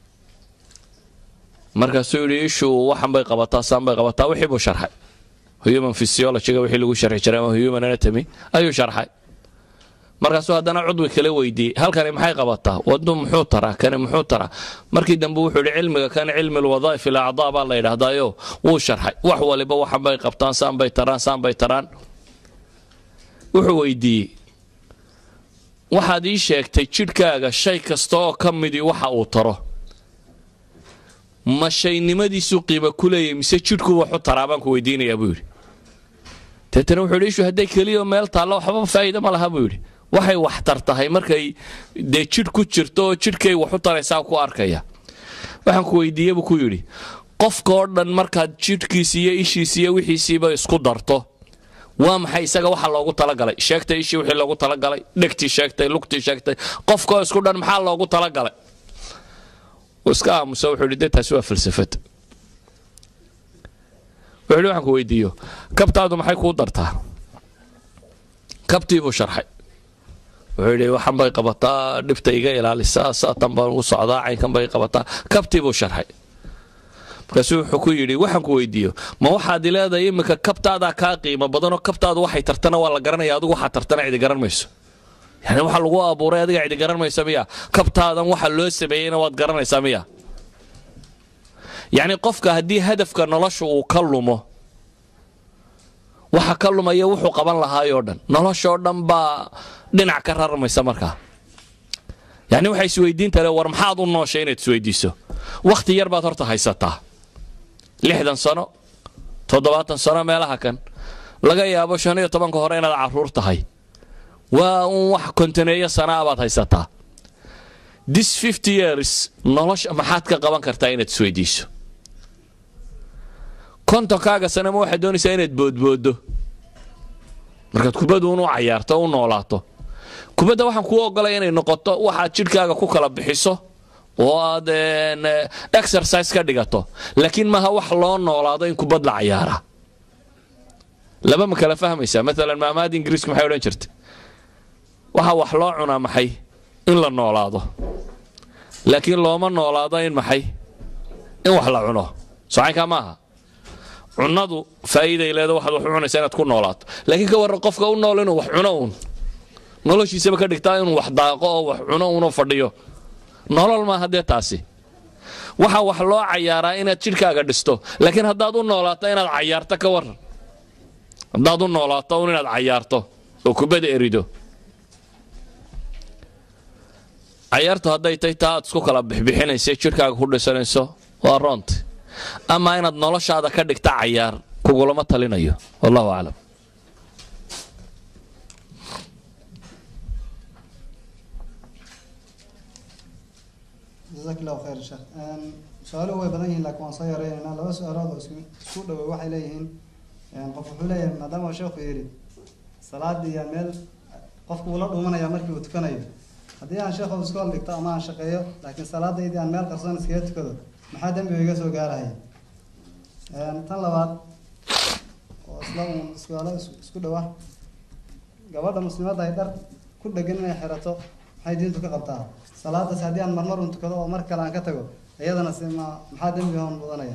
markaasuu yidhi ishu waxan bay qabataa saan bay qabataa wixii buu sharxay human physiologyga wixii lagu sharxi jiray ama human anatomy ayuu sharxay markaasuu haddana cudwi kala weydiiyey halkani maxay qabataa wadu muxuu taraa kani muxuu taraa markii dambe wuxuu yidhi cilmiga kan cilmi lwadaaif ilacdaa baa la yidhaahdaayo wuu sharxay wax waliba waxan bay qabtaan saan bay taraan saan bay taraan wuxuu weydiiyey waxaad ii sheegtay jidhkaaga shay kasta oo ka midii waxa uu taro ma shaynimadiisuu qiimo ku leeyay mise jidhku waxu taraa baan ku weydiinayaa buu yidhi deetana wuxuu yidhi ishu hadday keliya meel taallo waxba faa'iida ma laha buu yidhi waxay waxtar tahay markay dee jidh ku jirto oo jidhkay waxu taraysaa ku arkaya waxaan ku weydiiye buu ku yidhi qofka oo dhan markaad jidhkiisi iyo ishiisi iyo wixiisiiba isku darto waa maxay isaga waxa loogu talagalay sheegtay ishii wixii loogu talagalay dhegtii sheegtay lugtii sheegtay qofkaoo isku dhan maxaa loogu talagalay wuu iska aamusa wuxuu yidhi dee taasi waa falsafad wuxuu yidhi waxaan ku weydiiyo kabtaadu maxay kuu dartaa kabtii buu sharxay wuxuu yidhi waxan bay qabataa dhibta iga ilaalisaa saatan baan ugu socdaa caynkan bay qabataa kabtii buu sharxay markaasuu wuxuu ku yidhi waxaan ku weydiiyo ma waxaad ileedahay iminka kabtaadaa kaa qiimo badanoo kabtaadu waxay tartana waa la garanaya adigu waxaa tartana cidi garan mayso yani waxa lagu abuuray adiga cidi garan maysa miya kabtaadan waxa loo sameeyeyna waad garanaysaa miya yacni qofka haddii hadafka nolosha uu ka lumo waxa ka lumaya wuxuu qaban lahaayoo dhan noloshoo dhan baa dhinac ka rarmaysa markaa yacni waxay isweydiinta le war maxaad u nooshay inaad isweydiiso wakhti yar baad horta haysataa lixdan sano toddobaatan sano meelaha kan laga yaabo shan iyo tobanka hore inaad carruur tahay waa un wax kontaneeyo sanaa baad haysataa this fifty years nolosha maxaad ka qaban kartaa inaad isweydiiso kontonkaaga sanama waxaad doonaysaa inaad boodbooddo markaad kubaddu unu cayaarto o u noolaato kubadda waxaan kuu ogolaya inay noqoto waxaad jidhkaaga ku kala bixiso oo aad exercise ka dhigato laakiin maaha wax loo noolaado in kubad la cayaara laba ma kala fahmaysaa maalan maamaada ingiriisku maxay odhan jirta waxaa wax loo cunaa maxay in la noolaado laakiin looma noolaado in maxay in wax la cuno socaynkaa maaha cunadu faa'iiday leeda waxaad wax u cunaysaa inaad ku noolaato laakiin ka warran qofka u nool inuu wax cuno uun noloshiisaba ka dhigtaa inuu wax daaqo oo wax cuno uunoo fadhiyo nolol maaha dee taasi waxaa wax loo cayaaraa inaad jidhkaaga dhisto laakiin haddaad u noolaato inaad cayaarto ka waran haddaad u noolaato un inaad cayaarto oo kubada erido cayaartu hadday tay taa aad isku kala bixbixinaysa jidhkaaga ku dhisanayso waa roonti amaa inaad noloshaada ka dhigta cayaar kugulama talinayo wallahu aclam jazaak allahu khayr sheekh su-aaluhu way badan yihiin laakiin waan soo yaraynaynaa laba su-aalood oo isku isku dhowey waxay leeyihiin qof wuxuu leeyahay maadaama sheekhu yidhi salaadii yaa meel qofku uu la dhumanaya markii uu tukanayo haddii aan sheekhu iskool dhigto ama aan shaqeeyo laakiin salaadaydii aan meel qarsoon iskaga tukado maxaa dembiga iga soo gaarahaya tan labaad oo isla uun su-aalo isku dhowa gabadha muslimadda ay dhar ku dhegan inay xirato maxay diintu ka qabtaa salaadaas haddii aan marmar un tukado oo mar kale aan ka tago iyadana si ma maxaa dembiga on mudanaya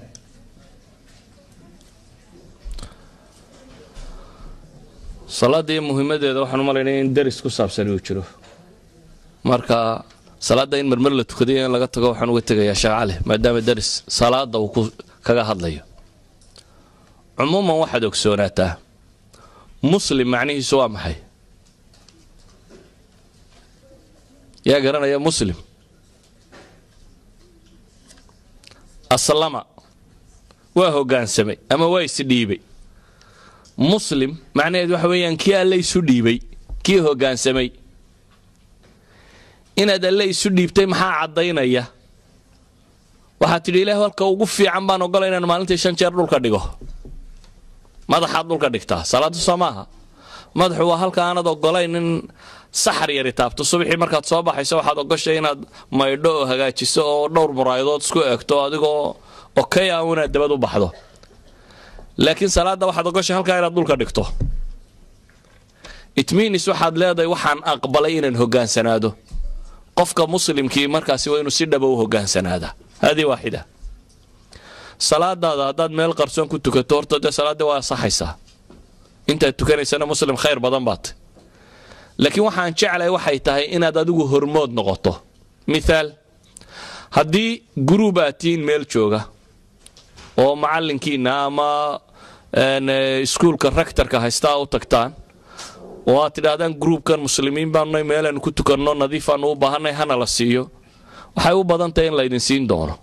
salaada iyo muhiimadeeda waxaan u malaynaya in deris ku saabsan uu jiro marka salaadda in marmar la tukadayo in laga tago waxaan uga tegayaa sheekh cali maadaama deris salaada uu ku kaga hadlayo cumuuman waxaad ogsoonaataa muslim macnihiisu waa maxay yaa garanaya muslim aslama waa hoggaansamay ama waa isdhiibay muslim macnaheed waxa weeyaan kii alle isu dhiibay kii hoggaansamay inaad alle isu dhiibtay maxaa caddaynaya waxaad tidhi ilaah halka ugu fiican baan ogola inaan maalintii shan jeer dhulka dhigo madaxaad dhulka dhigtaa salaadu soo maaha madaxu waa halka aanad ogolayn in saxar yari taabto subaxii markaad soo baxayso waxaad ogoshay inaad maydho oo hagaajiso oo dhowr muraayadood isku egto adigoo okey ah inaad dabad u baxdo laakiin salaadda waxaad ogoshay halkaa inaad dhulka dhigto itminis waxaad leedahay waxaan aqbalay inaan hogaansanaado qofka muslimkii markaasi waa inuu si dhaba u hogaansanaada haadii waaxida salaadaada haddaad meel qarsoon ku tukato horta dee salaaddii waa asaxaysaa intaad tukanaysana muslim khayr badan baat laakiin waxaan jeclay waxay tahay inaad adigu hormood noqoto mithaal haddii guruub aad tihiin meel jooga oo macallinkiina ama iskuulka raktarka haystaa u tagtaan oo aad tidhaahdaan gruubkan muslimiin baanunay meelaanu ku tukanno nadiifaanu u baahanay hana la siiyo waxay u badan tahay in laydin siin doono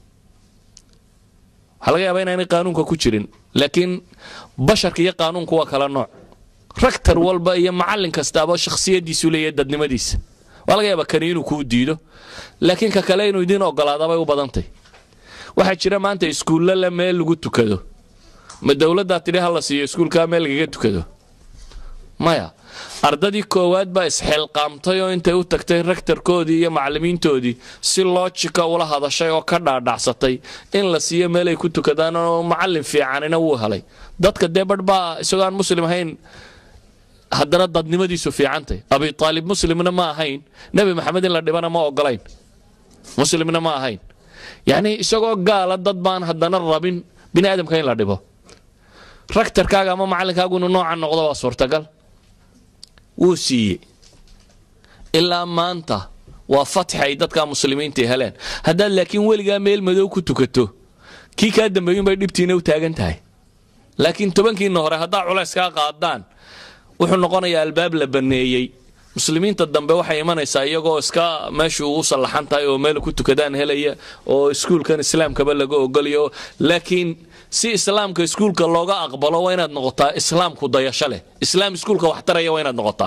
waxaa laga yaabaa inaanay qaanuunka ku jirin laakiin basharka iyo qaanuunku waa kala nooc raktar walba iyo macallin kastaaba shakhsiyadiisu leeyahay dadnimadiisa waa laga yaabaa kani inuu kuu diido laakiin ka kale inuu idiin ogolaadabay u badantay waxaa jira maanta iskuulla le meel lagu tukado ma dowladdaa tidhi ha la siiyo iskuulkaa meel lagaga tukado maya ardadii koowaad baa isxilqaamtay oo intay u tagtay rektarkoodii iyo macallimiintoodii si loojika ula hadashay oo ka dhaadhacsatay in la siiyo meel ay ku tukadaan oo macallin fiicanina wuu helay dadka dee badh baa isagoo aan muslim ahayn haddana dadnimadiisu fiicantay abi aalib muslimna ma ahayn nebi maxamed in la dhibana ma ogolayn muslimna ma ahayn yacnii isagoo gaala dad baan haddana rabin bini aadamka in la dhibo raktarkaaga ama macallinkaagu inuu noocan noqdo waa suurtagal wuu siiyey ilaa maanta waa fatx ay dadka muslimiinta heleen haddaad laakiin weligaa meel madow ku tukato kii kaa dambeeyun bay dhibtiina u taagan tahay laakiin tobankiina hore haddaa culays kaa qaadaan wuxuu noqonayaa albaab la baneeyey muslimiinta dambe waxay imanaysaa iyagoo iska meeshu u sallaxan tahay oo meel ku tukadaan helaya oo iskuulkan islaamkaba laga ogolayo laakiin si islaamka iskuulka looga aqbalo waa inaad noqotaa islaamku dayasho leh islaam iskuulka wax taraya waa inaad noqotaa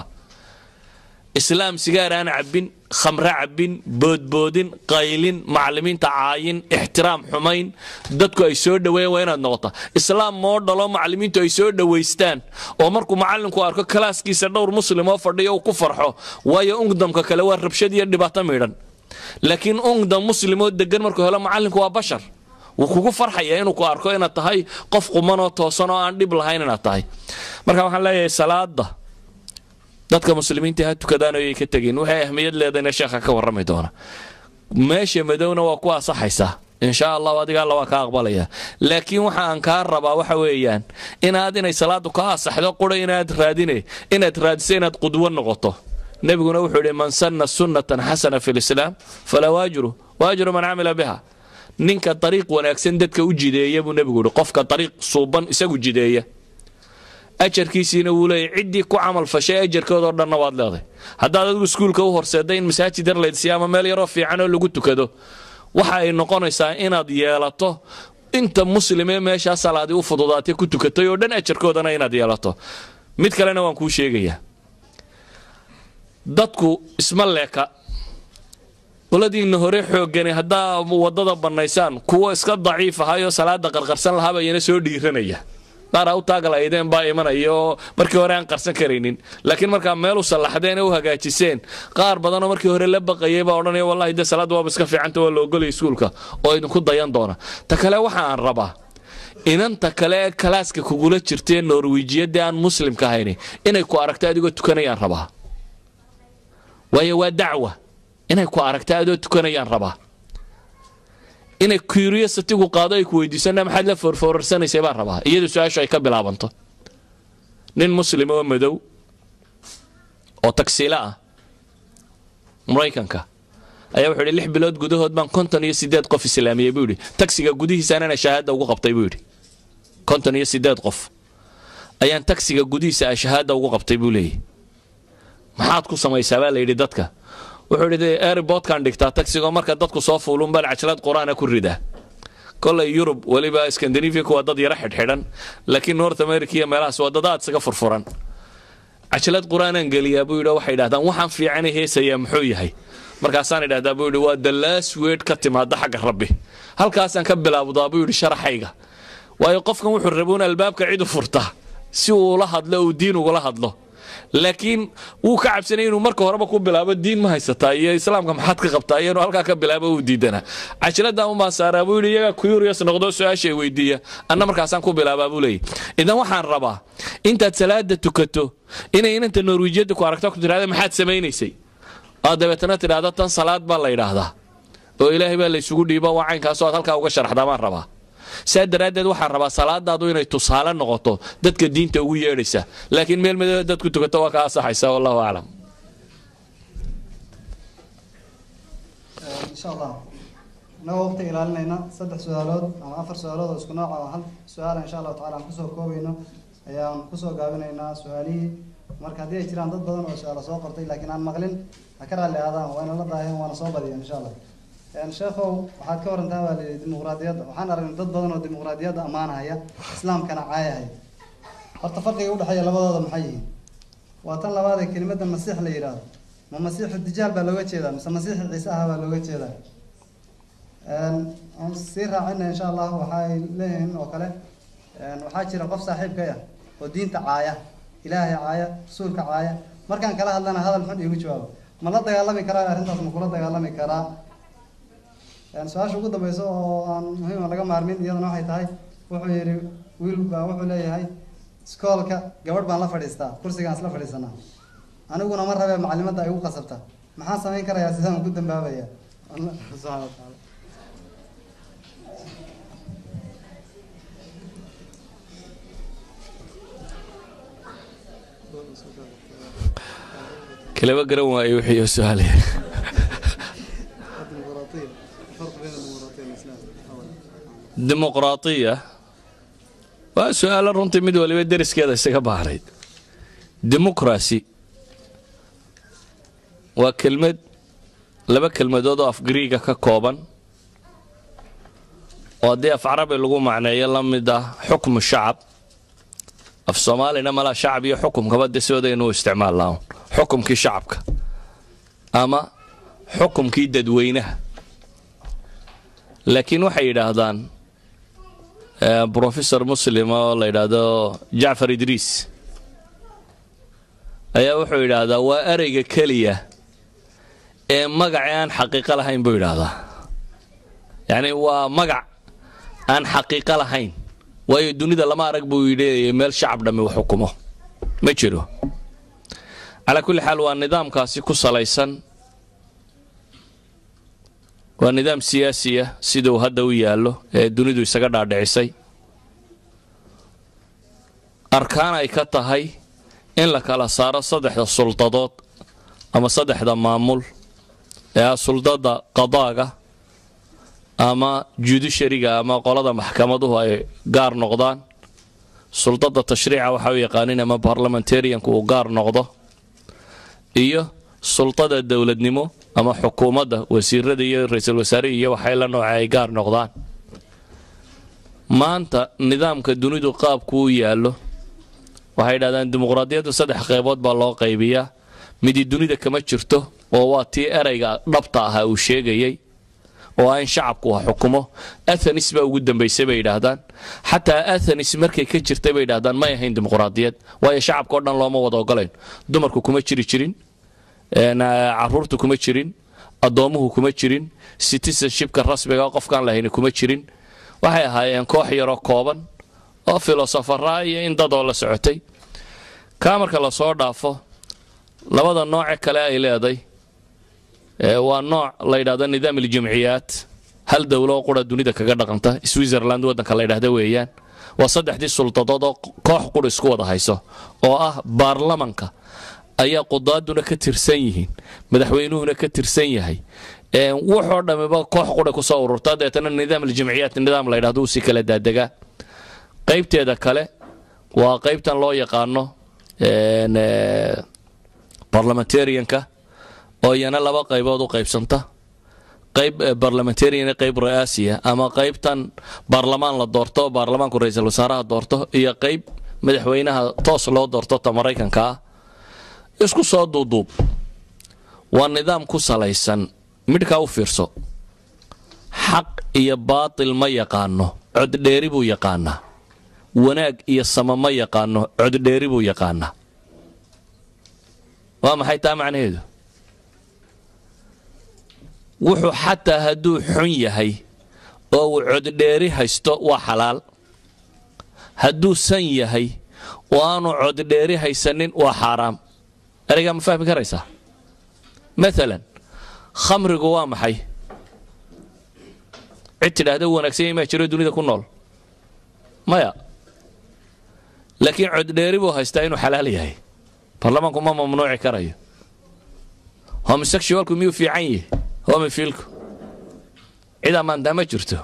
islaam sigaar aan cabbin khamre cabbin boodboodin qaylin macallimiinta caayin ixtiraam xumayn dadku ay soo dhoweeyaan waa inaad noqotaa islaam moo dhalo macallimiintu ay soo dhowaystaan oo markuu macallinku arko kalaaskiisa dhowr muslim oo fadhiyo uu ku farxo waayo ungdamka kale waa rabshad iyo dhibaato miidhan laakiin ungdam muslim oo degan markuu helo macallinku waa bashar wuu kugu farxaya inuu ku arko inaad tahay qof qumanoo toosan oo aan dhib lahayn inaad tahay marka waxaan leeyahay salaada dadka muslimiinta ha tukadaan oyay ka tegin waxay ahmiyad leedayna sheekha ka warrami doona meesha madowna waa ku asaxaysaa insha allahu adiga alla waa ka aqbalaya laakiin waxa aan kaa rabaa waxa weeyaan inaad inay salaadu ka asaxdo qura inaad raadine inaad raadiso inaad qudwo noqoto nebiguna wuxuu yidhi man sanna sunnatan xasana fi lislaam falaa waajru waajru man camila biha ninka dariiq wanaagsan dadka u jideeya buu nebigu yihi qofka dariiq suuban isagu jideeya ajarkiisiina wuu leeyahy ciddii ku camal fashay ajarkoodoo dhanna waad leedahay haddaad adigu iskuulka u horseedday in masaajid yar laydsiiya ama meel yaroo fiican oo lagu tukado waxa ay noqonaysaa inaad yeelato inta muslimee meeshaa salaadii u fududaatay ku tukatay oo dhan ajarkoodana inaad yeelato mid kalena waan kuu sheegayaa dadku isma leeka qoladiinna hore xoogani haddaa wadada bannaysaan kuwo iska daciif ahayoo salaada qarqarsan lahaaba iyana soo dhiiranaya qaar u taagalaydeen baa imanaya oo markii hore aan qarsan karaynin laakiin markaa meel u sallaxdeen u hagaajiseen qaar badanoo markii hore la baqayay baa odhanaya wallahi dee salaadda waaba iska fiicanta waa la ogolaya iskuulka oo idinku dayan doona ta kale waxa aan rabaa inanta kale ee kalaaska kugula jirtee norwijiyadii aan muslimka ahayni inay ku aragta adigoo tukanayaan rabaa waayo waa dacwa inay ku aragta adoo tukanayaan rabaa inay curiositigu qaado ay ku weydiisana maxaad la foorfoorarsanaysa baan rabaa iyadu su-aashu ay ka bilaabanto nin muslim oo madow oo tagsiilo ah maraykanka ayaa wuxuu yidhi lix bilood gudahood baan konton iyo sideed qof islaamiyey buu yidhi tagsiga gudihiisaanana shahaada ugu qabtay buu yidhi konton iyo sideed qof ayaan tagsiga gudihiisa a shahaada ugu qabtay buu leeyahy maxaad ku samaysaa baa la yidhi dadka wuxuu yidhi airbortkan dhigtaa tagsigoo marka dadku soo fuulun baan cajalad qur-aana ku ridaa kolay yurub weliba skandinafiaku waa dad yaro xidhxidhan laakiin north america iyo meelahaas waa dad aad isaga furfuran cajalad qur-aanaan geliyaa buu yidhi waxay idhahdaan waxaan fiicana heesayaa muxuu yahay markaasaan idhahdaa buu yidhi waa the last word ka timaada xagga rabbi halkaasaan ka bilaabdaa buu yidhi sharaxayga waayo qofkan wuxuu rabuun albaabka cid u furtaa si uu ula hadlo uu diin ugula hadlo laakiin wuu ka cabsanay inuu marka horeba ku bilaabo diin ma haysataa iyo islaamka maxaad ka qabtaa iyo inuu halkaa ka bilaabo uu diidanaa cajiladan umaa saaraa buu yidhi iyagaa curious noqdo su-aashay weydiiya anna markaasaan ku bilaabaa buu leeyahy idan waxaan rabaa intaad salaada tukato inay inanta norwijiyadda ku aragto ku tidhahda maxaad samaynaysay oo dabeetana tidhaahdo tan salaad baa la yidhaahdaa oo ilaahay baa laysugu dhiiba waa caynkaasoo aad halkaa uga sharaxdaa baan rabaa saa daraaddeed waxaan rabaa salaadaadu inay tusaale noqoto dadka diinta ugu yeedhaysa laakiin meel madooba dadku tukato waa ka asaxaysa wallahu aclam insha allah inagoo waqti ilaalinayna saddex su-aalood ama afar su-aalood oo isku nooc oo hal su-aala insha allahu tacala aan kusoo koobayno ayaan kusoo gaabinaynaa su-aalihii marka haddii ay jiraan dad badan oo su-aalo soo qortay laakiin aan maqlin ha ka raalli aadaan wayna la daaheen waana soo badiyeen insha allah sheekhow waxaad ka warantaa baa layidhi dimuqraadiyadda waxaan aragnay dad badan oo dimuqraadiyadda ammaanahaya islaamkana caayahaya horta farqiga udhexeeya labadooda maxay yihiin waa tan labaad ee kelimadda masiix la yidhaahdo ma masiixu dijaal baa looga jeedaa mise masiixi ciise aha baa looga jeedaa aan sii raacina insha allah waxay leeyihiin oo kale waxaa jira qof saaxiibkay ah oo diinta caaya ilaahay caaya rasuulka caaya markaan kala hadlana hadal xun iigu jawaabo ma la dagaalami karaa arrintaas ma kula dagaalami karaa su-aasha ugu dambeysa oo aan muhiima laga maarmin iyadana waxay tahay wuxuu yidhi wiil baa wuxuu leeyahay iskoolka gabadh baan la fadhiistaa kursigaan isla fadhiisanaa aniguna ma rabee macalimadda ay igu qasabta maxaan samayn karayaa sidaan ugu dambaabaya allah subxana wa tacaala kalaba garan waayo wixii su-aale الديمقراطية الفرق بين الديمقراطية والإسلام أولا dimuqraatiya waa su-aalo runtii mid waliba deriskeeda isaga baahnayd dimuqrasi waa kelmad laba kelmadood oo af griiga ka kooban oo haddii af carabi lagu macneeyo la mid ah xukmu shacab af soomaalina malaa shacab iyo xukumkaba de sidoodaynu u isticmaalnaa xukumkii shacabka ama xukumkii dadweynaha laakiin waxay yidhaahdaan brofesor muslim oo la yidhaahdo jacfar idriis ayaa wuxuu yidhaahdaa waa ereyga keliya ee magaci aan xaqiiqo lahayn buu yidhaahdaa yacni waa magac aan xaqiiqo lahayn waayo dunida lama arag buu yidhi meel shacab dhammi wax xukumo ma jiro calaa kulli xaal waa nidaamkaasi ku salaysan waa nidaam siyaasiya siduu hadda u yaallo ee dunidu isaga dhaadhicisay arkaan ay ka tahay in la kala saaro saddexda suldadood ama saddexda maamul ee ah suldada qadaaga ama judishariga ama qolada maxkamaduhu ay gaar noqdaan suldada tashriica waxa u yaqaanin ama barlamentarianku uu gaar noqdo iyo sultada dowladnimo ama xukuumadda wasiirada iyo ra-iisul wasaare iyo waxay la nooca ay gaar noqdaan maanta nidaamka dunidu qaabku u yaallo waxay yidhahdaan dimuqraadiyaddu saddex qaybood baa loo qaybiyaa midi dunida kama jirto oo waa tii erayga dhabta ahaa uu sheegayay oo ah in shacabku wax xukumo athenis baa ugu dambaysay bay yidhaahdaan xataa athenis markay ka jirtay bay yidhahdaan may ahayn dimuqraadiyad waayo shacabka o dhan looma wada ogolayn dumarku kuma jiri jirin caruurtu kuma jirin addoomuhu kuma jirin citizenshipka rasmiga qofkaan lahayni kuma jirin waxay ahaayeen koox yaroo kooban oo filosofara iyo in dadoo la socotay kaa marka lasoo dhaafo labada nooce kale ay leeday waa nooc la yidhahdo nidaam iljamciyaat hal dowlo oo qura dunida kaga dhaqanta switzerland waddanka la ydhahda weeyaan waa saddexdii suldadood oo koox qura isku wada hayso oo ah baarlamanka ayaa qudaaduna ka tirsan yihiin madaxweynuhuna ka tirsan yahay wuxoo dhammiba koox qura kusoo ururta deetana nidaam aljamciyaat nidaam la ydhahdo uu si kala daadegaa qaybteeda kale waa qaybtan loo yaqaano barlamentarianka oo iyana laba qaybood u qaybsanta qayb barlamentarian qayb ra-aasiya ama qaybtan baarlamaan la doorto baarlamaanku ra-iisul wasaaraha doorto iyo qayb madaxweynaha toos loo doorto ta maraykanka ah isku soo duuduub waa nidaam ku salaysan midhkaa u fiirso xaq iyo baatil ma yaqaano coddheeri buu yaqaanaa wanaag iyo sama ma yaqaano coddheeri buu yaqaanaa waa maxay taa macnaheedu wuxuu xataa hadduu xun yahay oo uu coddheeri haysto waa xalaal hadduu san yahay oo aanu coddheeri haysanin waa xaaraam ereygaa ma fahmi karaysaa maalan khamrigu waa maxay cid tidhaahda wanaagsan yahay maa jiro dunida ku nool maya laakiin coddheeri buu haystaa inuu xalaal yahay baarlamaanku ma mamnuuci karayo homosexualku miyuu fiican yihi homifiilku cid ammaantaa ma jirto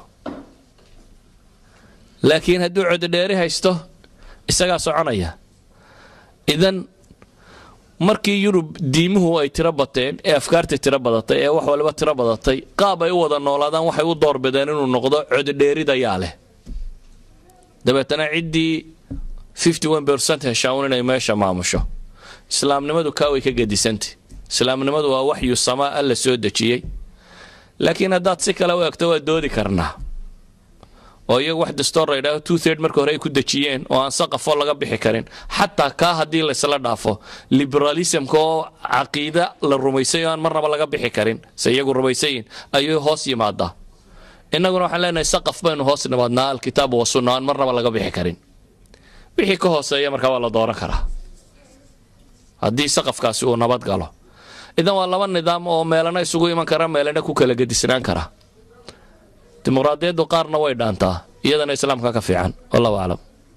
laakiin hadduu coddheeri haysto isagaa soconaya idan markii yurub diimuhu ay tiro bateen ee afkaartii tiro badatay ee wax waliba tiro badatay qaab ay u wada noolaadaan waxay u doorbideen inuu noqdo coddheeridayaa leh dabeetana ciddii heshaa un inay meesha maamusho islaamnimadu kaa way ka gedisantay islaamnimadu waa waxyu samaa alla soo dejiyey laakiin haddaad si kale u egto waa doodi karnaa oo iyagu wax dastoor la ydhaaho two third marka hore ay ku dejiyeen oo aan saqafo laga bixi karin xataa kaa haddii laysla dhaafo liberalismka oo caqiida la rumaysay oo aan marnaba laga bixi karin se iyagu rumaysayin ayuu hoos yimaadaa innaguna waxaan leenahay saqaf baynu hoos nimaadnaa alkitaabu wasunna aan marnaba laga bixi karin wixii ka hooseeya markaa waa la dooran karaa haddii saqafkaasi uu nabad galo idan waa laba nidaam oo meelana isugu iman kara meelana ku kala gedisnaan kara dimuqraadiyaddu qaarna way dhaantaa iyadana islaamka ka fiican wallahu aclam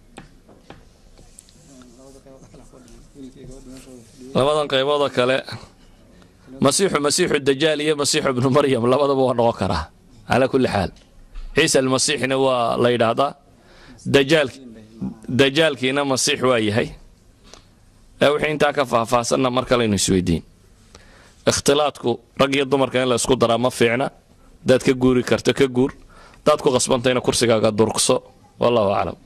labadan qayboodoo kale masiixu masiixu dajaal iyo masiixu ibnu maryam labadaba waa noqon karaa calaa kulli xaal ciisa almasiixna waa la yidhaahdaa dajaal dajaalkiina masiix waa yahay wixii intaa ka faahfaahsanna mar kalaynu isweydiin ikhtilaadku rag iyo dumarka in la isku daraa ma fiicna hadaad ka guuri karto ka guur hadaad ku qasbantayna kursigaaga durugso wallahu aclam